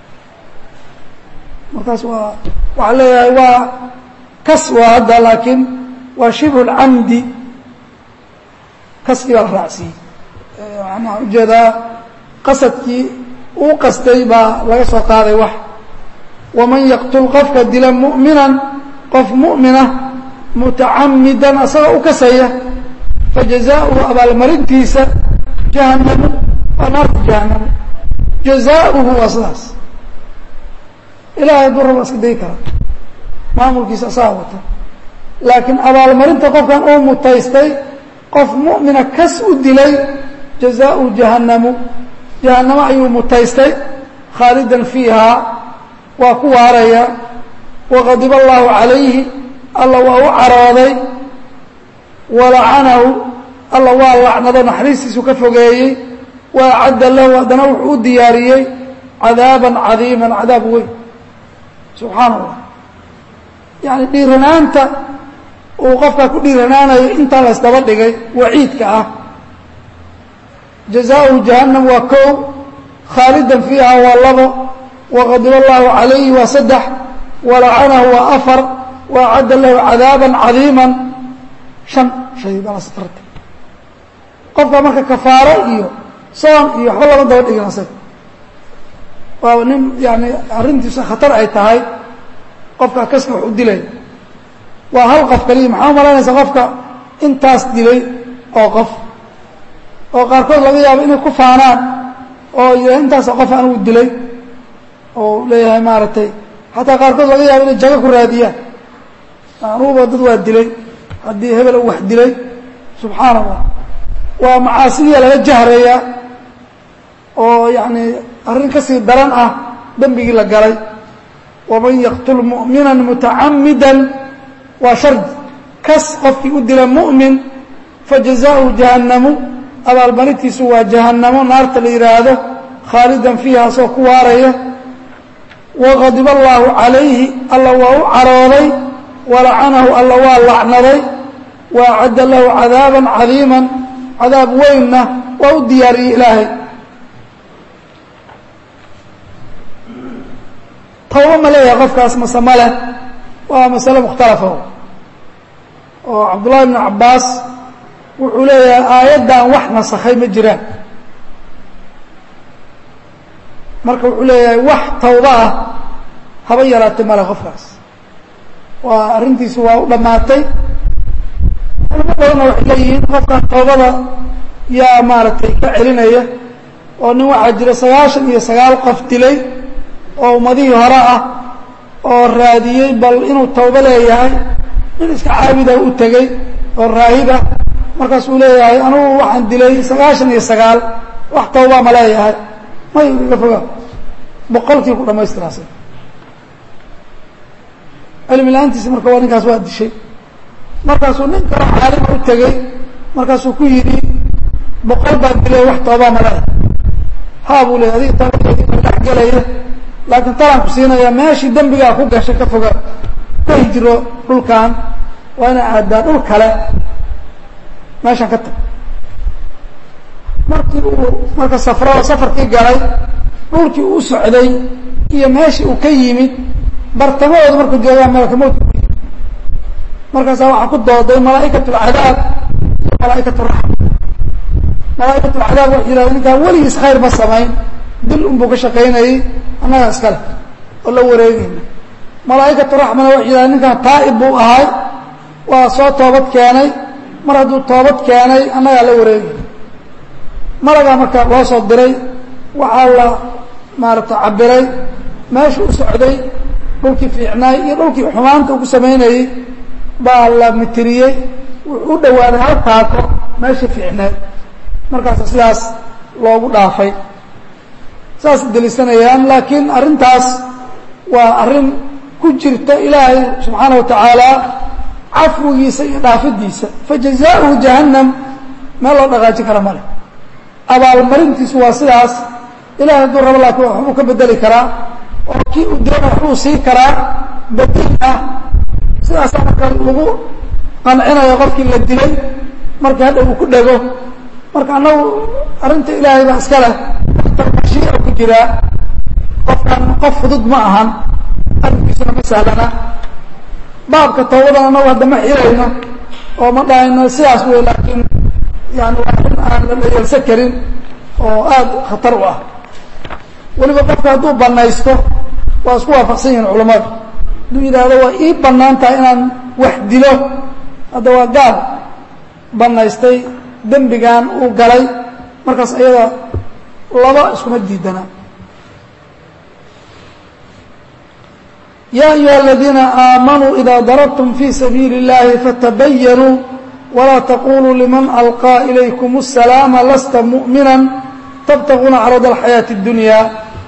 markaas waa waxaa leeyahay waa kas waa hadda laakiin waa shibhu lcamdi kaskii baa la raacsiiyey waxaan ujeedaa qasadkii uu qastay baa laga soo qaaday wax waman yaqtul qofka dila mu'minan qof mu'mina mutacamidan asagoo u kasaya fajazaauhu abaalmarintiisa jahannamu waa naarta jahanamo jazaauhu waa sidaas ilahay hadduu raba iska dayi kara maamulkiisa asagaa wata laakiin abaalmarinta qofkan uu mutaystay qof mu'mina kas u dilay jazaau jahannamu jahannamo ayuu mutaystay khaalidan fiihaa waa ku waaraya waqadiba allahu calayhi alla waa u carooday walacanahu alla waa lacnado naxariistiisu ka fogeeyey wa acadda lahu haddana wuxuu u diyaariyey cadaaban cadiiman cadaab weyn subxaana allah yani dhiiranaanta uu qofkaa ku dhiiranaanayo intaa la ysdaba dhigay waciidka ah jazaauhu jahannam waa kow khaalidan fiiha waa labo waqadiba allahu calayhi waa saddex walacanahu waa afar wa acadda lahu cadaaban cadiiman shan shay baa la safarta qofka marka kafaaro iyo soon iyo waxba lama daba dhigin asaga waa nin yani arrintiisa khatar ay tahay qofka kaska wax u dilay waa hal qof kaliya maxaa umalaynaysaa qofka intaas dilay oo qof oo qaarkood laga yaabo inay ku faanaan oo yidhah intaasa qof anigu dilay oo leeyahay maaragtay xataa qaarkood laga yaabo inay jago ku raadiyaan anuguba dad waa dilay haddii hebel u wax dilay subxaana allah waa macaasidiya laga jahrayaa oo yacni arrin ka sii daran ah dembigii la galay waman yaqtul mu'mina mutacamida waa shardi kas qofkii u dila mu'min fajazaؤuhu jahannamu abaalmarintiisu waa jahannamo naarta la yidhaahdo khaalidan fiiha asoo ku waaraya waqadiba allaahu calayhi alla waa u carooday walacanahu alla waa lacnaday wa acadda lahu cadaaban cadiiman cadaab weynna waa u diyaariyey ilaahay tawba ma leeyahay qofkaas mase ma leh waa masale mukhtalafa oo cabdullahi bnu cabbaas wuxuu leeyahay aayaddan wax nasakhay ma jiraan marka wuxuu leeyahay wax tawba ah haba yaraatay male qofkaas waa arrintiisu waa u dhammaatay culamo badanna waxay leeyihiin qofkan tawbada yaa maaragtay ka celinaya oo nin waxaa jira sagaashan iyo sagaal qof dilay oo ummadihii hore ah oo raadiyey bal inuu tawbo leeyahay nin iska caabida u tegey oo raahib ah markaasuu leeyahay anugu waxaan dilay sagaashan iyo sagaal wax tawbaa ma leeyahay may iga foga boqolkii ku dhamaystiraasa cilmi la-aantiisa marka waa ninkaas waa dishay markaasuu nin kale caalima u tegey markaasuu ku yidhi boqol baan dilay wax tawbaa ma leeyahay haa buu leeyay adiga tawbadeedii ma dhex gelaya laakiin talaan ku siinaya meeshii dembigaa ku gashay ka foga ka hijiro dhulkan waa inay aadaa dhul kale meeshaan ka tag markii uu marka safrada safarkii galay dhulkii uu socday iyo meeshii uu ka yimid bartamahooda markuu joogaa malaka mowtka ku yimid markaasaa waxaa ku dooday malaa'ikat alcadaab iyo malaa'ikat raxma malaa'ikat alcadaab waxay yidhahdeen ninkaan weligiis khayr ma samayn dil unbuu ka shaqaynayey annagaa iskale oo la wareegayna malaa'ikatu raxmana waxay yidhahdeen ninkaan taa'ib buu ahay waa soo toobad keenay mar hadduu toobad keenay annagaa la wareegayna malagaa marka loo soo diray waxaa la maaragtay cabiray meeshu u socday dhulkii fiicnaay iyo dhulkii xumaanta uu ku samaynayey baa la mitiriyey wuxuu u dhowaaday hal taako meeshii fiicneed markaasa sidaas loogu dhaafay saas delisanayaan laakiin arrintaas waa arrin ku jirta ilaahay subxaana wa tacaala cafwigiisa iyo dhaafidiisa fajazaauhu jahannam meel loo dhaqaajin kara male abaalmarintiisu waa sidaas ilahay hadduu rabo laakiin waxbuu ka bedeli karaa oo kii uu doona waxbuu sii karaa bedel ah sidaasaa marka lagu qancinayo qofkii la dilay markii hadha uu ku dhego marka annagu arrinta ilaahay baa iska leh mashiica ku jiraa qofkan qof fudud ma ahan arrinkiisuna ma sahlana baabka tawbadan annagu hadda ma xirayno oo ma dhahayno sidaas wey laakiin yani waa arrin aan la dhayalsan karin oo aada khatar u ah weliba qofka hadduu banaysto waa isku waafaqsan yihiin culamadu hadduu yidhaahdo waa ii bannaan tahay inaan wax dilo hadda waa gaal banaystay dembigan uu galay markaas ayada laba iskuma diidana ya ayuha aladiina aamanuu ida darabtum fi sabiili اllahi fatabayanuu walaa taquluu liman alqaa ilaykum الsalaama lasta muؤmina tabtaguuna carada alxayaaةi اdunya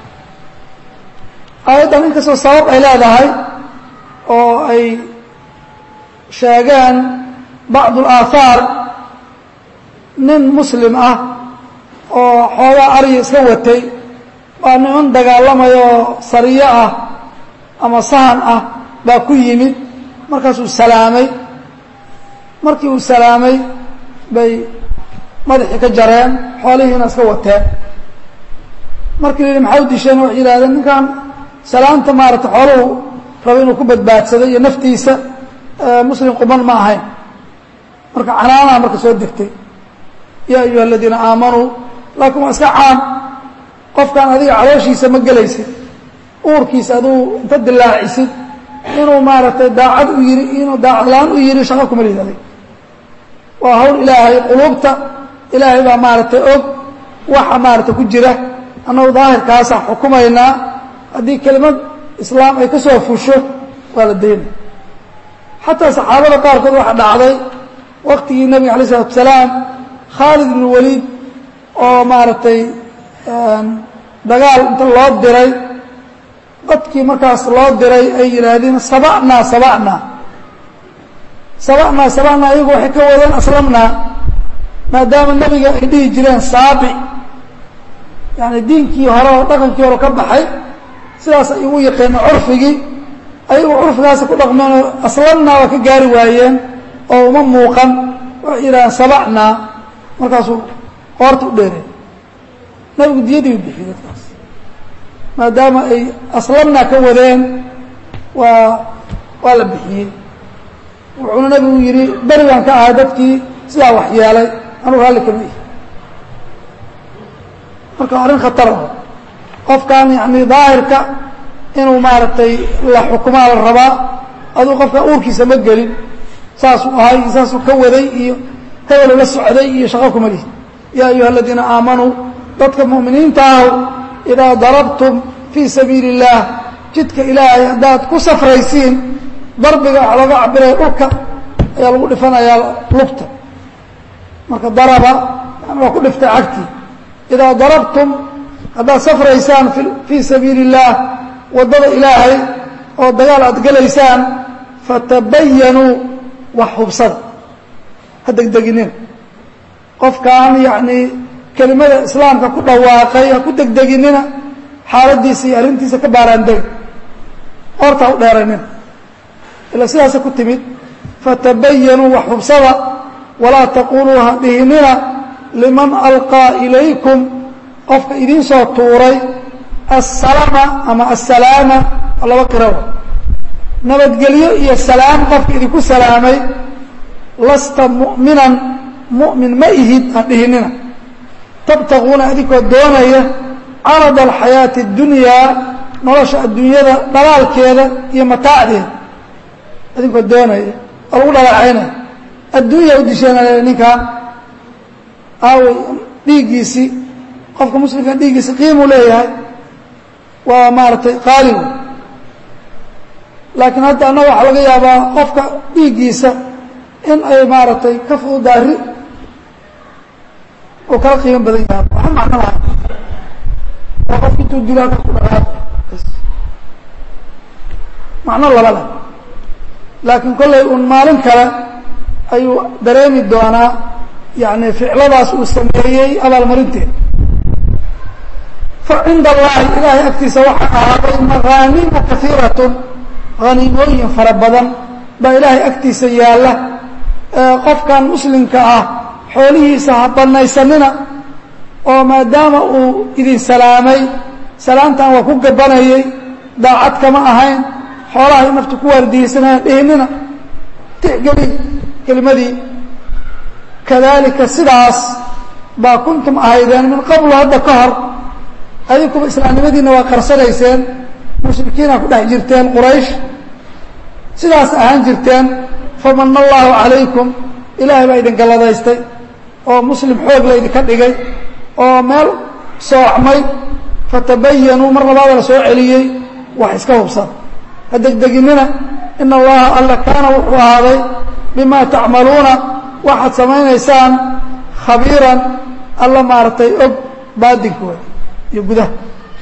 aayaddan inkastoo sabab ay leedahay oo ay sheegeen bacd اlaahaar nin muslim ah oo xoogaa arya iska watay waa niman dagaalamaya oo sariyo ah ama sahan ah baa ku yimid markaasuu salaamay markii uu salaamay bay madaxii ka jareen xoolihiina iska wateen markii la yidhi maxaa u disheen waxay yidhahdeen ninkan salaamta maaragtay xooluhu raba inuu ku badbaadsado iyo naftiisa muslim quban ma ahayn marka canaanaha marka soo degtay ya ayuha aladiina aamanuu laakiin waa iska caam qofkaan adiga calooshiisa ma gelaysid uurkiisa aduu inta dilaacisid inuu maaragtay daacad u yiri inuu daacadlaan u yiri shaqo kuma lihid adig waa hawl ilaahay quluubta ilaahay baa maaragtay og waxa maaragtay ku jira annagu daahirkaasaan xukumaynaa haddii kelimad islaam ay ka soo fusho waa la daynay xataa saxaabada qaarkood waxaa dhacday waktigii nebiga alay isalatu asalaam khaalid ibnu waliid oo maaragtay dagaal inta loo diray dadkii markaas loo diray ay yidhaahdeen sabacnaa sabacnaa sabacnaa sabacnaa iyagu waxay ka wadeen aslamnaa maadaama nebiga ay dhihi jireen saabic yani diinkii hore oo dhaqankii hore ka baxay sidaas ay ugu yaqeeneen curfigii ayagu curfigaasi ku dhaqmeenoo aslamnaa waa ka gaari waayeen oo uma muuqan waxay yidhahdeen sabacnaa markaasuu qoorta u dheereen nabigu diyadii u bixiyey dadkaas maadaama ay aslamnaa ka wadeen waa waa la bixiyey wuxuuna nabigu yidhi berigaan ka ahay dadkii sidaa wax yeelay anugu raalli kama ihi marka arrin khatar o qofkan yani daahirka inuu maaragtay la xukumaa la rabaa aduu qofkan uurkiisa ma gelin saasuu ahay iyo saasuu ka waday iyo hebelu la socday iyo shaqo kuma lihi yaa ayuha aladiina aamanuu dadka mu'miniinta ahu idaa darabtum fii sabiili اllaah jidka ilaahay haddaad ku safraysiin darbiga waxa looga cabiraya dhulka ayaa lagu dhifanayaa lugta marka daraba yani waa ku dhiftay cagtii idaa darabtum haddaad safraysaan fii sabiili اllaah waddada ilaahay oo dagaal aad gelaysaan fatabayanuu wax hubsada ha degdeginina qofkaan yacnii kelimada islaamka ku dhawaaqay ha ku degdeginina xaaladiisa iyo arrintiisa ka baaraandegi horta ha u dheeranina ila sidaasa ku timid fatabayanuu wax hubsada walaa taquluu ha dhihinina liman alqaa ilaykum qofka idiin soo tuuray assalama ama assalaama laba qirawa nabadgelyo iyo salaam qofka idinku salaamay lasta mu'minan mu'min ma ihid ha dhihinina tabtaquuna adinkoo doonaya carada alxayaati اdunyaa nolosha adduunyada dhalaalkeeda iyo mataacdeeda adinkoo doonaya oo lagu dhalacaynaya adduunya u disheenaya ninkan aawey dhiiggiisii qofka muslimka dhiiggiisi qiimuu leeyahay waa maaragtay qaali wey laakiin hadda annaga waxaa laga yaabaa qofka dhiiggiisa in ay maaragtay ka fududaari oo kala qiimo badan yaha waxa macno laha oo qofka intuu dilo halka ku dhaqaaq macno laba leh laakiin kollay un maalin kale ayuu dareemi doonaa yani ficladaas uu sameeyey abaalmarinteeda fa cinda allahi ilaahay agtiisa waxaa ahaaday makaanimu kaiiratun haniimooyin fara badan baa ilaahay agtiisa yaalla qofkan muslimka ah xoolihiisa ha banaysanina oo maadaama uu idin salaamay salaamtan waa ku gabanayay daacad kama ahayn xoolaha in naftu ku waardiyeysanaha dhihinina tixgeli kelimadii kadalika sidaas baa kuntum ahaydeen min qablu hadda ka hor adinkuba islaamnimadiina waa qarsanayseen mushrikiina ku dhex jirteen quraysh sidaas ahaan jirteen famana allahu calaykum ilaahay baa idin galladaystay oo muslim xoog la idinka dhigay oo meel soocmay fatabayanuu mar labaada la soo celiyey wax iska hubsan ha degdeginina ina allaha alla kaana wuxuu ahaaday bima tacmaluuna waxaad samaynaysaan khabiiran alla maaragtay og baadinkooda iyo gudaha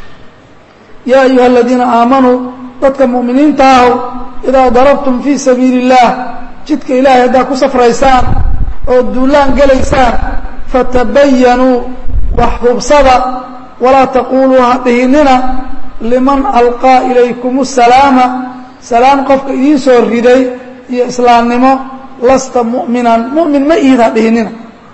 yaa ayuha aladiina aamanuu dadka mu'miniinta ahu idaa darabtum fii sabiili اllaah jidka ilaahay haddaad ku safraysaan oo duulaan gelaysaan fatabayanuu wax hubsada walaa taquluu ha dhihinina liman alqaa ilaykum الsalaama salaam qofka idiin soo riday iyo islaamnimo lasta mu'minan mu'min ma ihid ha dhihinina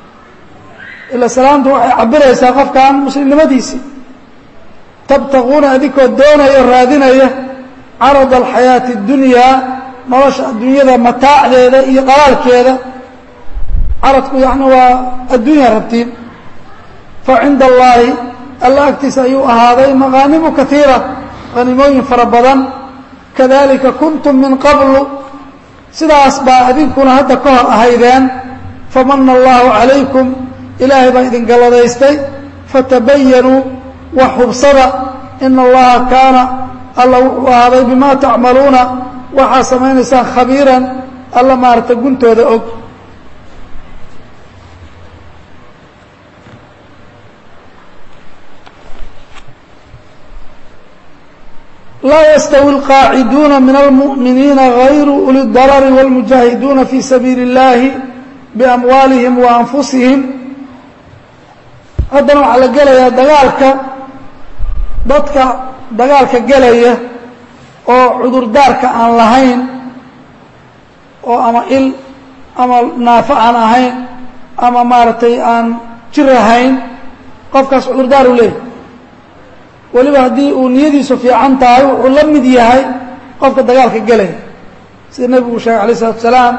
ila salaamtu waxay cabiraysaa qofkan muslimnimadiisii tabtaquuna adinkoo doonaya o raadinaya carada alxayaati اdunyaa nolosha adduunyada mataacdeeda iyo dhalaalkeeda caradku yani waa adduunya rabtiin fa cinda allaahi alla agtiisa ayuu ahaaday makaanimu kaiira hanimooyin fara badan kadalika kuntum min qablu sidaas baa idinkuna hadda ka hor ahaydeen famana allahu calaykum ilaahay baa idin galladaystay fatabayanuu wax hubsada ina allaha kaana alla wuxuu ahaaday bima tacmaluuna waxaa samaynaysaan khabiiran alla maarata guntooda og laa yastawi alqaaciduuna min almu'miniina hayru uli darari wاlmujaahiduuna fii sabiili اllahi biamwaalihim wa anfusihim haddana waxaa la gelayaa dagaalka dadka dagaalka gelaya oo cudurdaarka aan lahayn oo ama il ama naafo aan ahayn ama maaragtay aan jir ahayn qofkaas cudurdaar u leeyahy weliba haddii uu niyadiisu fiican tahay wuxuu la mid yahay qofka dagaalka gelaya sida nebigu sheegay alayh isalatu salaam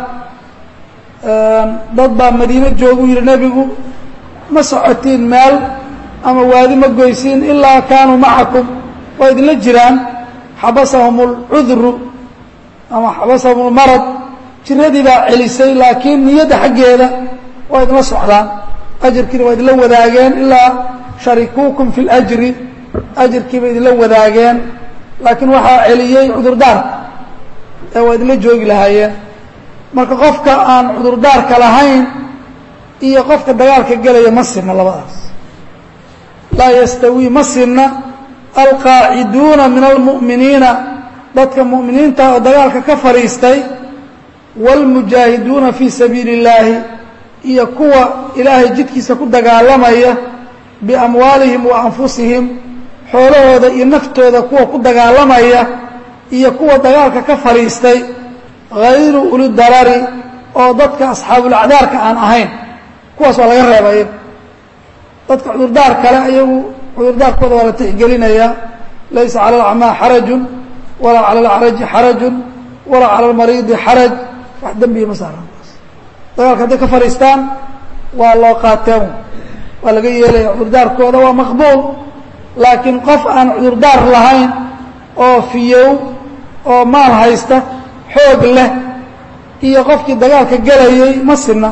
dad baa madiine joogu yihi nebigu ma socotiin meel ama waadi ma goysiin ilaa kaanuu macakum waa idinla jiraan xabasahum اlcudru ama xabasahum اlmarad jiradii baa celisay laakiin niyadda xaggeeda waa idinla socdaan ajirkiina waa idinla wadaageen ilaa sharikuukum fi اljri ajirkiiba idinla wadaageen laakiin waxaa celiyey cudurdaarka ee waa idinla joogi lahaayeen marka qofka aan cudurdaarka lahayn iyo qofka dagaalka gelaya ma sinna labadaas laa yastawii ma sinna alqaaciduuna min almu'miniina dadka mu'miniinta oo dagaalka ka fadhiistay wاlmujaahiduuna fii sabiili اllaahi iyo kuwa ilaahay jidkiisa ku dagaalamaya biamwaalihim wa anfusihim xoolahooda iyo naftooda kuwa ku dagaalamaya iyo kuwa dagaalka ka fadhiistay hayru uli darari oo dadka asxaabulacdaarka aan ahayn kuwaas waa laga reebay dadka cudurdaar kale ayagu cudurdaarkooda waa la tixgelinayaa laysa cala alacmaa xarajun walaa cala alacraji xarajun walaa cala almariidi xaraj wax dembiya ma saaran dagaalka hadday ka fadhiistaan waa loo qaateen waa laga yeelaya cudurdaarkooda waa maqbuul laakiin qof aan cudurdaar lahayn oo fiyow oo maal haysta xoog leh iyo qofkii dagaalka gelayay ma sinna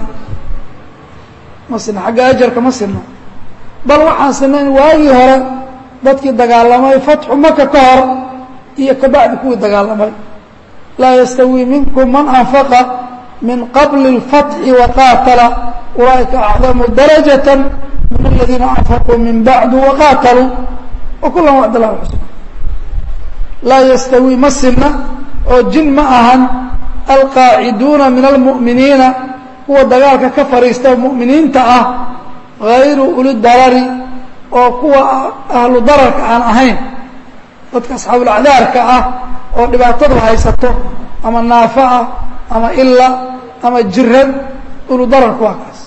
ma sinna xagga ajarka ma sinna bal waxaan sinayn waagii hore dadkii dagaalamay fatxu maka ka hor iyo kabacdi kuwii dagaalamay laa yastawii minkum man anfaqa min qabli اlfatxi waqaatala ulaa'ika acdamu darajaة min aladiina anfaquu min bacdu waqaataluu wakulan wacd lah xusna laa yastawii ma sinna oo jin ma ahan alqaaciduuna min almu'miniina kuwa dagaalka ka fadhiista mu'miniinta ah hayru uli darari oo kuwa ahlu dararka aan ahayn dadka asxaabulacdaarka ah oo dhibaatadu haysato ama naafo ah ama ila ama jiran ulu dararka waa kaas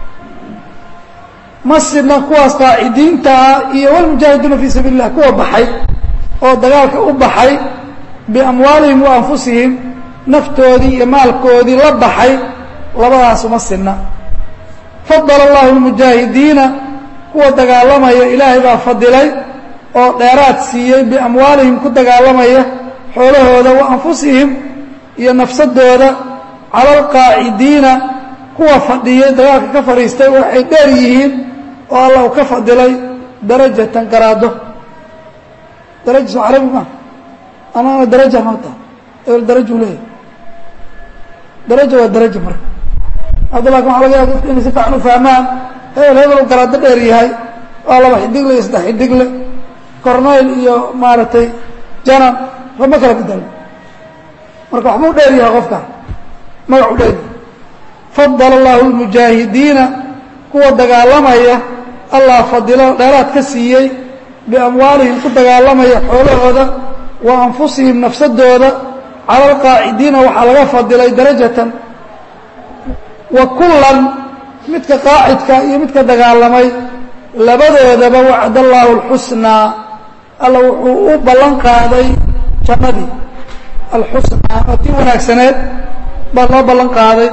ma sidna kuwaas qaacidiinta ah iyo walmujaahiduuna fii sabiili illah kuwa baxay oo dagaalka u baxay biamwaalihim wa anfusihim naftoodii iyo maalkoodii la baxay labadaasu ma sinna fadala allahu lmujaahidiina kuwa dagaalamaya ilaahay baa fadilay oo dheeraad siiyey biamwaalihim ku dagaalamaya xoolahooda wa anfusihim iyo nafsadooda cala alqaacidiina kuwa fadhiyay dagaalka ka fadhiistay waxay dheer yihiin oo allah u ka fadilay darajatan garaado daraja soo carabi maa amaama daraja maata ebel daraju leeyahy daraja waa daraja marka hadda laakin waxa laga yaaba dadku inay si fiican u fahmaan hebel hebel u garaado dheer yahay waa laba xidigle iyo saddex xidigle cornayl iyo maaragtay janan rama kala bedelo marka waxbuu dheer yahay qofka magacu dheer yahay fadala allahu lmujaahidiina kuwa dagaalamaya allah fadilo dheeraad ka siiyey biamwaalihim ku dagaalamaya xoolahooda wa anfusihim nafsadooda cala alqaacidiina waxaa laga fadilay darajatan wa kullan midka qaacidka iyo midka dagaalamay labadoodaba wacd allaahu alxusnaa alla wuxuu u ballan qaaday jannadii alxusnaa oo tii wanaagsaneed baa loo ballan qaaday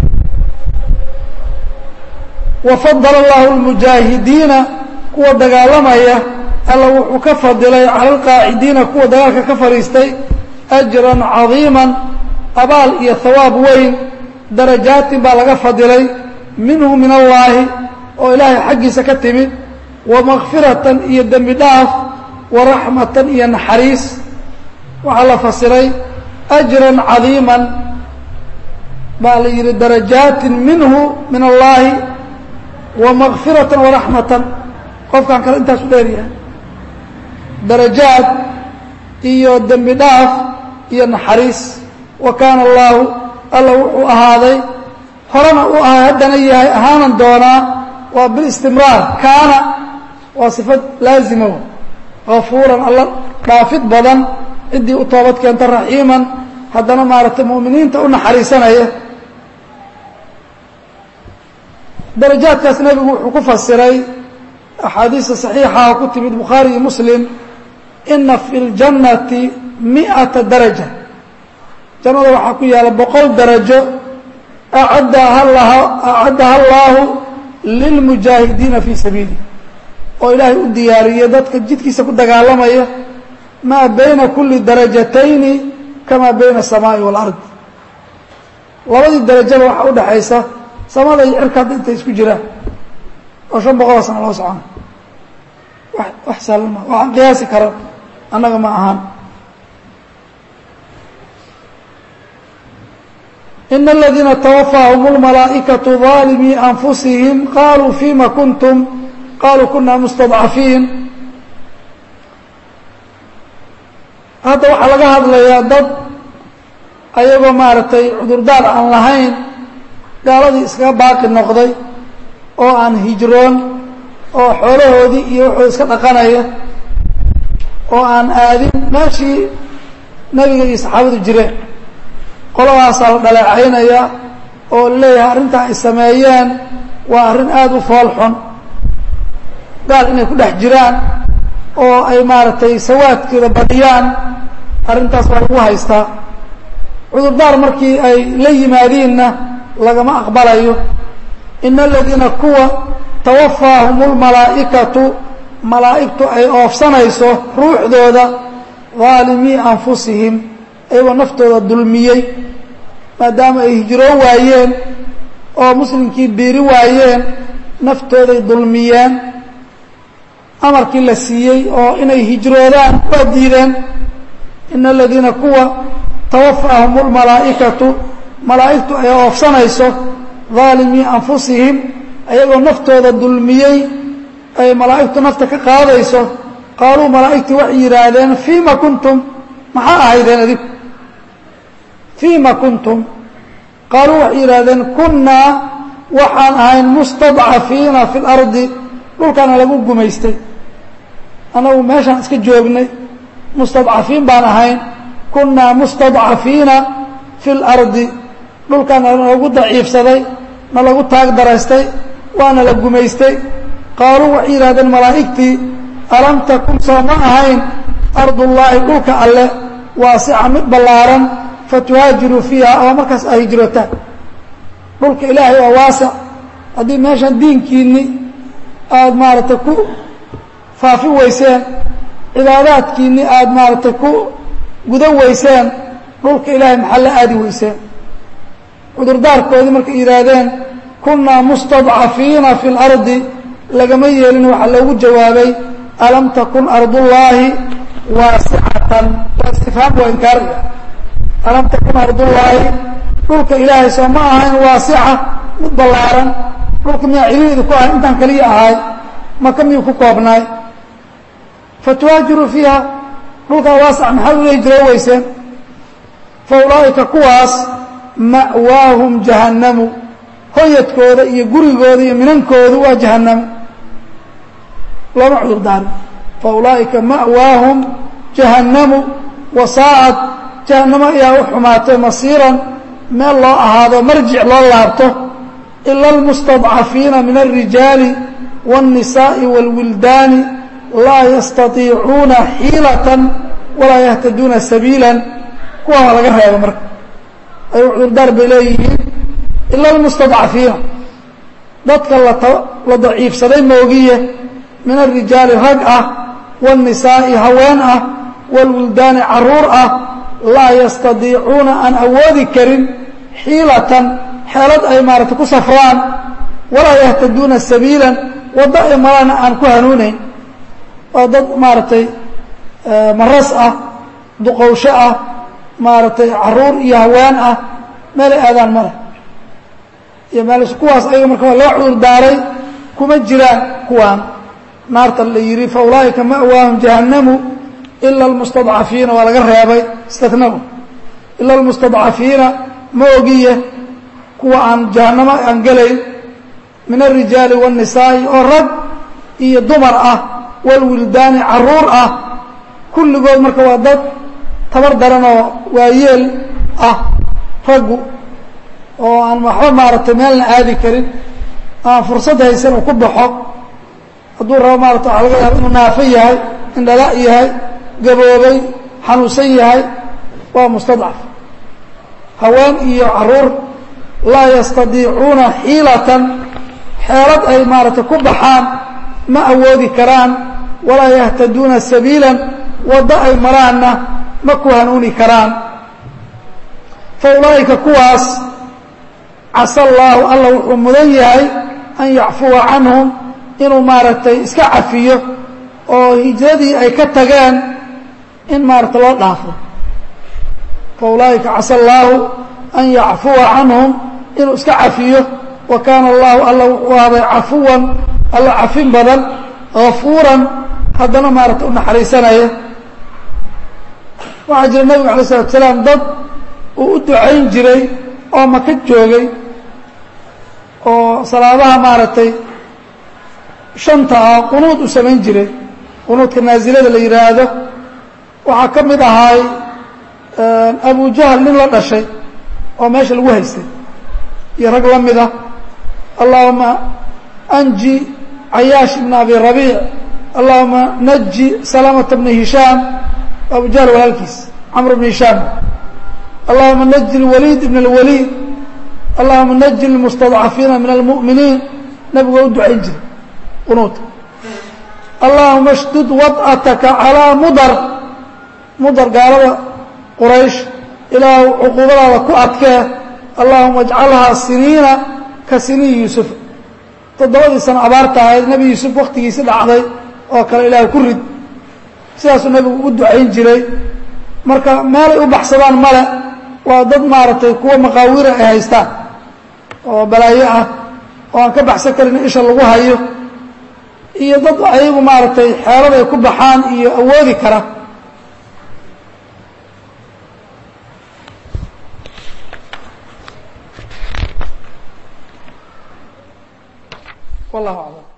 wafadala allahu lmujaahidiina kuwa dagaalamaya alla wuxuu ka fadilay cala alqaacidiina kuwa dagaalka ka fadhiistay ajran cadiiman abaal iyo hawaab weyn darajaatin baa laga fadilay minhu min allaahi oo ilaahay xaggiisa ka timid wa makfiratan iyo dembi dhaaf wa raxmatan iyo naxariis waxaa la fasiray ajran cadiiman baa la yidhi darajaatin minhu min allaahi wa makfiratan wa raxmatan qofkan kale intaasu dheer yahay darajaad iyo dembi dhaaf iyo naxariis wa kaana allaahu alla wuxuu ahaaday horena u ahay haddana yahay ahaanan doonaa waa bilistimraar kaana waa sifad laazima hafuuran alla dhaafid badan ciddii u toobad keenta raxiiman haddana maaragtay mu'miniinta u naxariisanaya darajaadkaas nebigu wuxuu ku fasiray axaadiista saxiixaha ku timid bukhaari iyo muslim ina fi اljannati miئata daraja jannada waxaa ku yaala boqol darajo acaddaha allaahu lilmujaahidiina fii sabiilih oo ilaahay u diyaariyey dadka jidkiisa ku dagaalamaya maa bayna kuli darajatayni kamaa bayna الsamaaءi wاlard labadii darajada waxaa udhaxaysa samada iyo cirka hadda intay isku jiraan oo shan boqoloo sana loo socona wax sahlan ma waxaan qiyaasi karan annaga ma ahaan ina aladiina twafaahum اlmalaa'ikaةu ظaalimii anfusihim qaluu fima kuntum qaluu kuna mustadcafiin hadda waxaa laga hadlayaa dad ayagoo maaragtay cudurdaar aan lahayn gaaladii iskaga baaqi noqday oo aan hijroon oo xoolahoodii iyo wuxuu iska dhaqanaya oo aan aadin meeshii nebiga iyo saxaabadu jireen qoladaasaa la dhaleecaynaya oo leeyahay arrintaa ay sameeyeen waa arrin aada u fool xun gaal inay ku dhex jiraan oo ay maaragtay sawaadkeeda badiyaan arrintaas waa lagu haystaa cudurdaar markii ay la yimaadiinna lagama aqbalayo ina aladiina kuwa tawafaahum اlmalaa'ikatu malaa'igtu ay oofsanayso ruuxdooda daalimii anfusihim ayagoo naftooda dulmiyey maadaama ay hijroo waayeen oo muslimkii biiri waayeen naftooday dulmiyeen amarkii la siiyey oo inay hijroodaan waa diideen ina aladiina kuwa tawafaahum اlmalaa'ikatu malaa'igtu ay oofsanayso daalimii anfusihim ayagoo naftooda dulmiyey ay malaa'igtu nafta ka qaadayso qaaluu malaa'igtii waxay yidhaahdeen fiima kuntum maxaa ahaydeen adigu fiima kuntum qaaluu waxay yidhaahdeen kunnaa waxaan ahayn mustadcafiina fi اlardi dhulkaana lagu gumaystay annagu meeshaan iska joognay mustadcafiin baan ahayn kunnaa mustadcafiina fi اlardi dhulkaana nalagu daciifsaday na lagu taag daraystay waana la gumaystay qaaluu waxay yidhahdeen malaa'igtii alam takun soo ma ahayn ardullaahi dhulka alle waasica mid ballaaran fatuhaajiruu fiiha oo markaas ay hijrootaan dhulka ilaahay waa waasic haddii meeshan diinkiinni aada maaragtay ku faafi weyseen cibaadaadkiinni aada maaragtay ku gudan weyseen dhulka ilaahay maxaa la aadi weyseen cudurdaarkoodii markay yidhaahdeen kunnaa mustadcafiina fi اlardi lagama yeelin waxaa loogu jawaabay alam takun ardullaahi waasicatan waa istifhaam waa inkaariga alam takun ardullaahi dhulka ilaahay soo ma ahayn waasica mid ballaaran dhulka miyaa ciriiridu ku ahay intaan kaliya ahay maka miyuu ku koobnaay fatuhaajiruu fiiha dhulkaa waasica maxaad ula hijroo weyseen fa ulaa'ika kuwaas ma'waahum jahannamu hoyadkooda iyo gurigooda iyo minankoodu waa jahanamo looma cudur daarin fa ulaa'ika ma'waahum jahannamu wasaacad jahannamo ayaa u xumaatay masiiran meel loo ahaado marjic loo laabto ila almustadcafiina min alrijaali waاnnisaa'i wاlwildaani laa yastatiicuuna xiilatan walaa yahtaduuna sabiilan kuwaa waa laga reeba marka ay cudurdaar bay leeyihiin ila almustadcafiina dadka la daciifsaday moogiye min alrijaali rag ah waاnnisaa'i haween ah wاlwildaani caruur ah laa yastadiicuuna aan awoodi karin xiilatan xeelad ay maaragtay ku safraan walaa yahtaduuna sabiilan waddo ay marana aan ku hanuunayn waa dad maaragtay maras ah duqowsho ah maaragtay caruur iyo haween ah meelay aadaan male iyo meel kuwaas ayaga marka waa loo cudur daaray kuma jiraan kuwaan naarta la yidhi fa ulaa'ika ma'waahum jahannamu ila almustadcafiina waa laga reebay istinahu ila almustadcafiina ma ogiye kuwa aan jahannamo aan gelayn min alrijaali waاnnisaa'i oo rag iyo dumar ah walwildaani caruur ah kulligood marka waa dad tabar daran oo waayeel ah raggu oo aan waxba maaragtay meelna aadi karin aan fursad haysan uu ku baxo hadduu rabo maarata waxa laga yaaba inuu naafo yahay indhala yahay gaboobay xanuunsan yahay waa mustadcaf haween iyo caruur laa yastadiicuuna xiilatan xeelad ay maaragtay ku baxaan ma awoodi karaan walaa yahtaduuna sabiilan waddo ay maraanna ma ku hanuuni karaan fa ulaa'ika kuwaas casa allaahu alla wuxuu mudan yahay an yacfuwa canhum inuu maaragtay iska cafiyo oo hijradii ay ka tageen in maaragtay loo dhaafo fa ulaa'ika casa allaahu an yacfuwa canhum inuu iska cafiyo wa kaana allahu alla wuxuu ahaaday cafuwan alla cafin badan gafuuran haddana maaragtay u naxariisanaya waxaa jira nabigu alay slatu salaam dad uu u ducayn jiray oo maka joogay oo salaadaha maaragtay shanta ah qunuud u samayn jiray qunuudka naasilada la yidhaahdo waxaa ka mid ahaay abu jahl nin la dhashay oo meesha lagu haystay iyo rag la mid ah allahuma anji cayaash ibn abi rabiic allahuma naji salamata bna hishaam abu jahl walaalkiis camr bn hishaam allahuma naji اlwaliid ibn اlwaliid allahuma naji اlmustadcafiina min almu'miniin nabigu u ducayn jiray qunuudka allahuma shdud wad'ataka calىa mudar mudar gaalada quraysh ilaahu cuquubadaada ku adkee allahuma ajcalhaa siniina ka siniin yuusuf toddobadii sano abaarta ahayd nebi yuusuf waktigiisi dhacday oo kale ilaahu ku rid sidaasuu nebigu u ducayn jiray marka meelay u baxsadaan male waa dad maaragtay kuwa maqaawira ay haystaan oo balaayo ah oo aan ka baxsan karin isha lagu hayo iyo dad ayagu maaragtay xeelad ay ku baxaan iyo awoodi kara wallahu aclam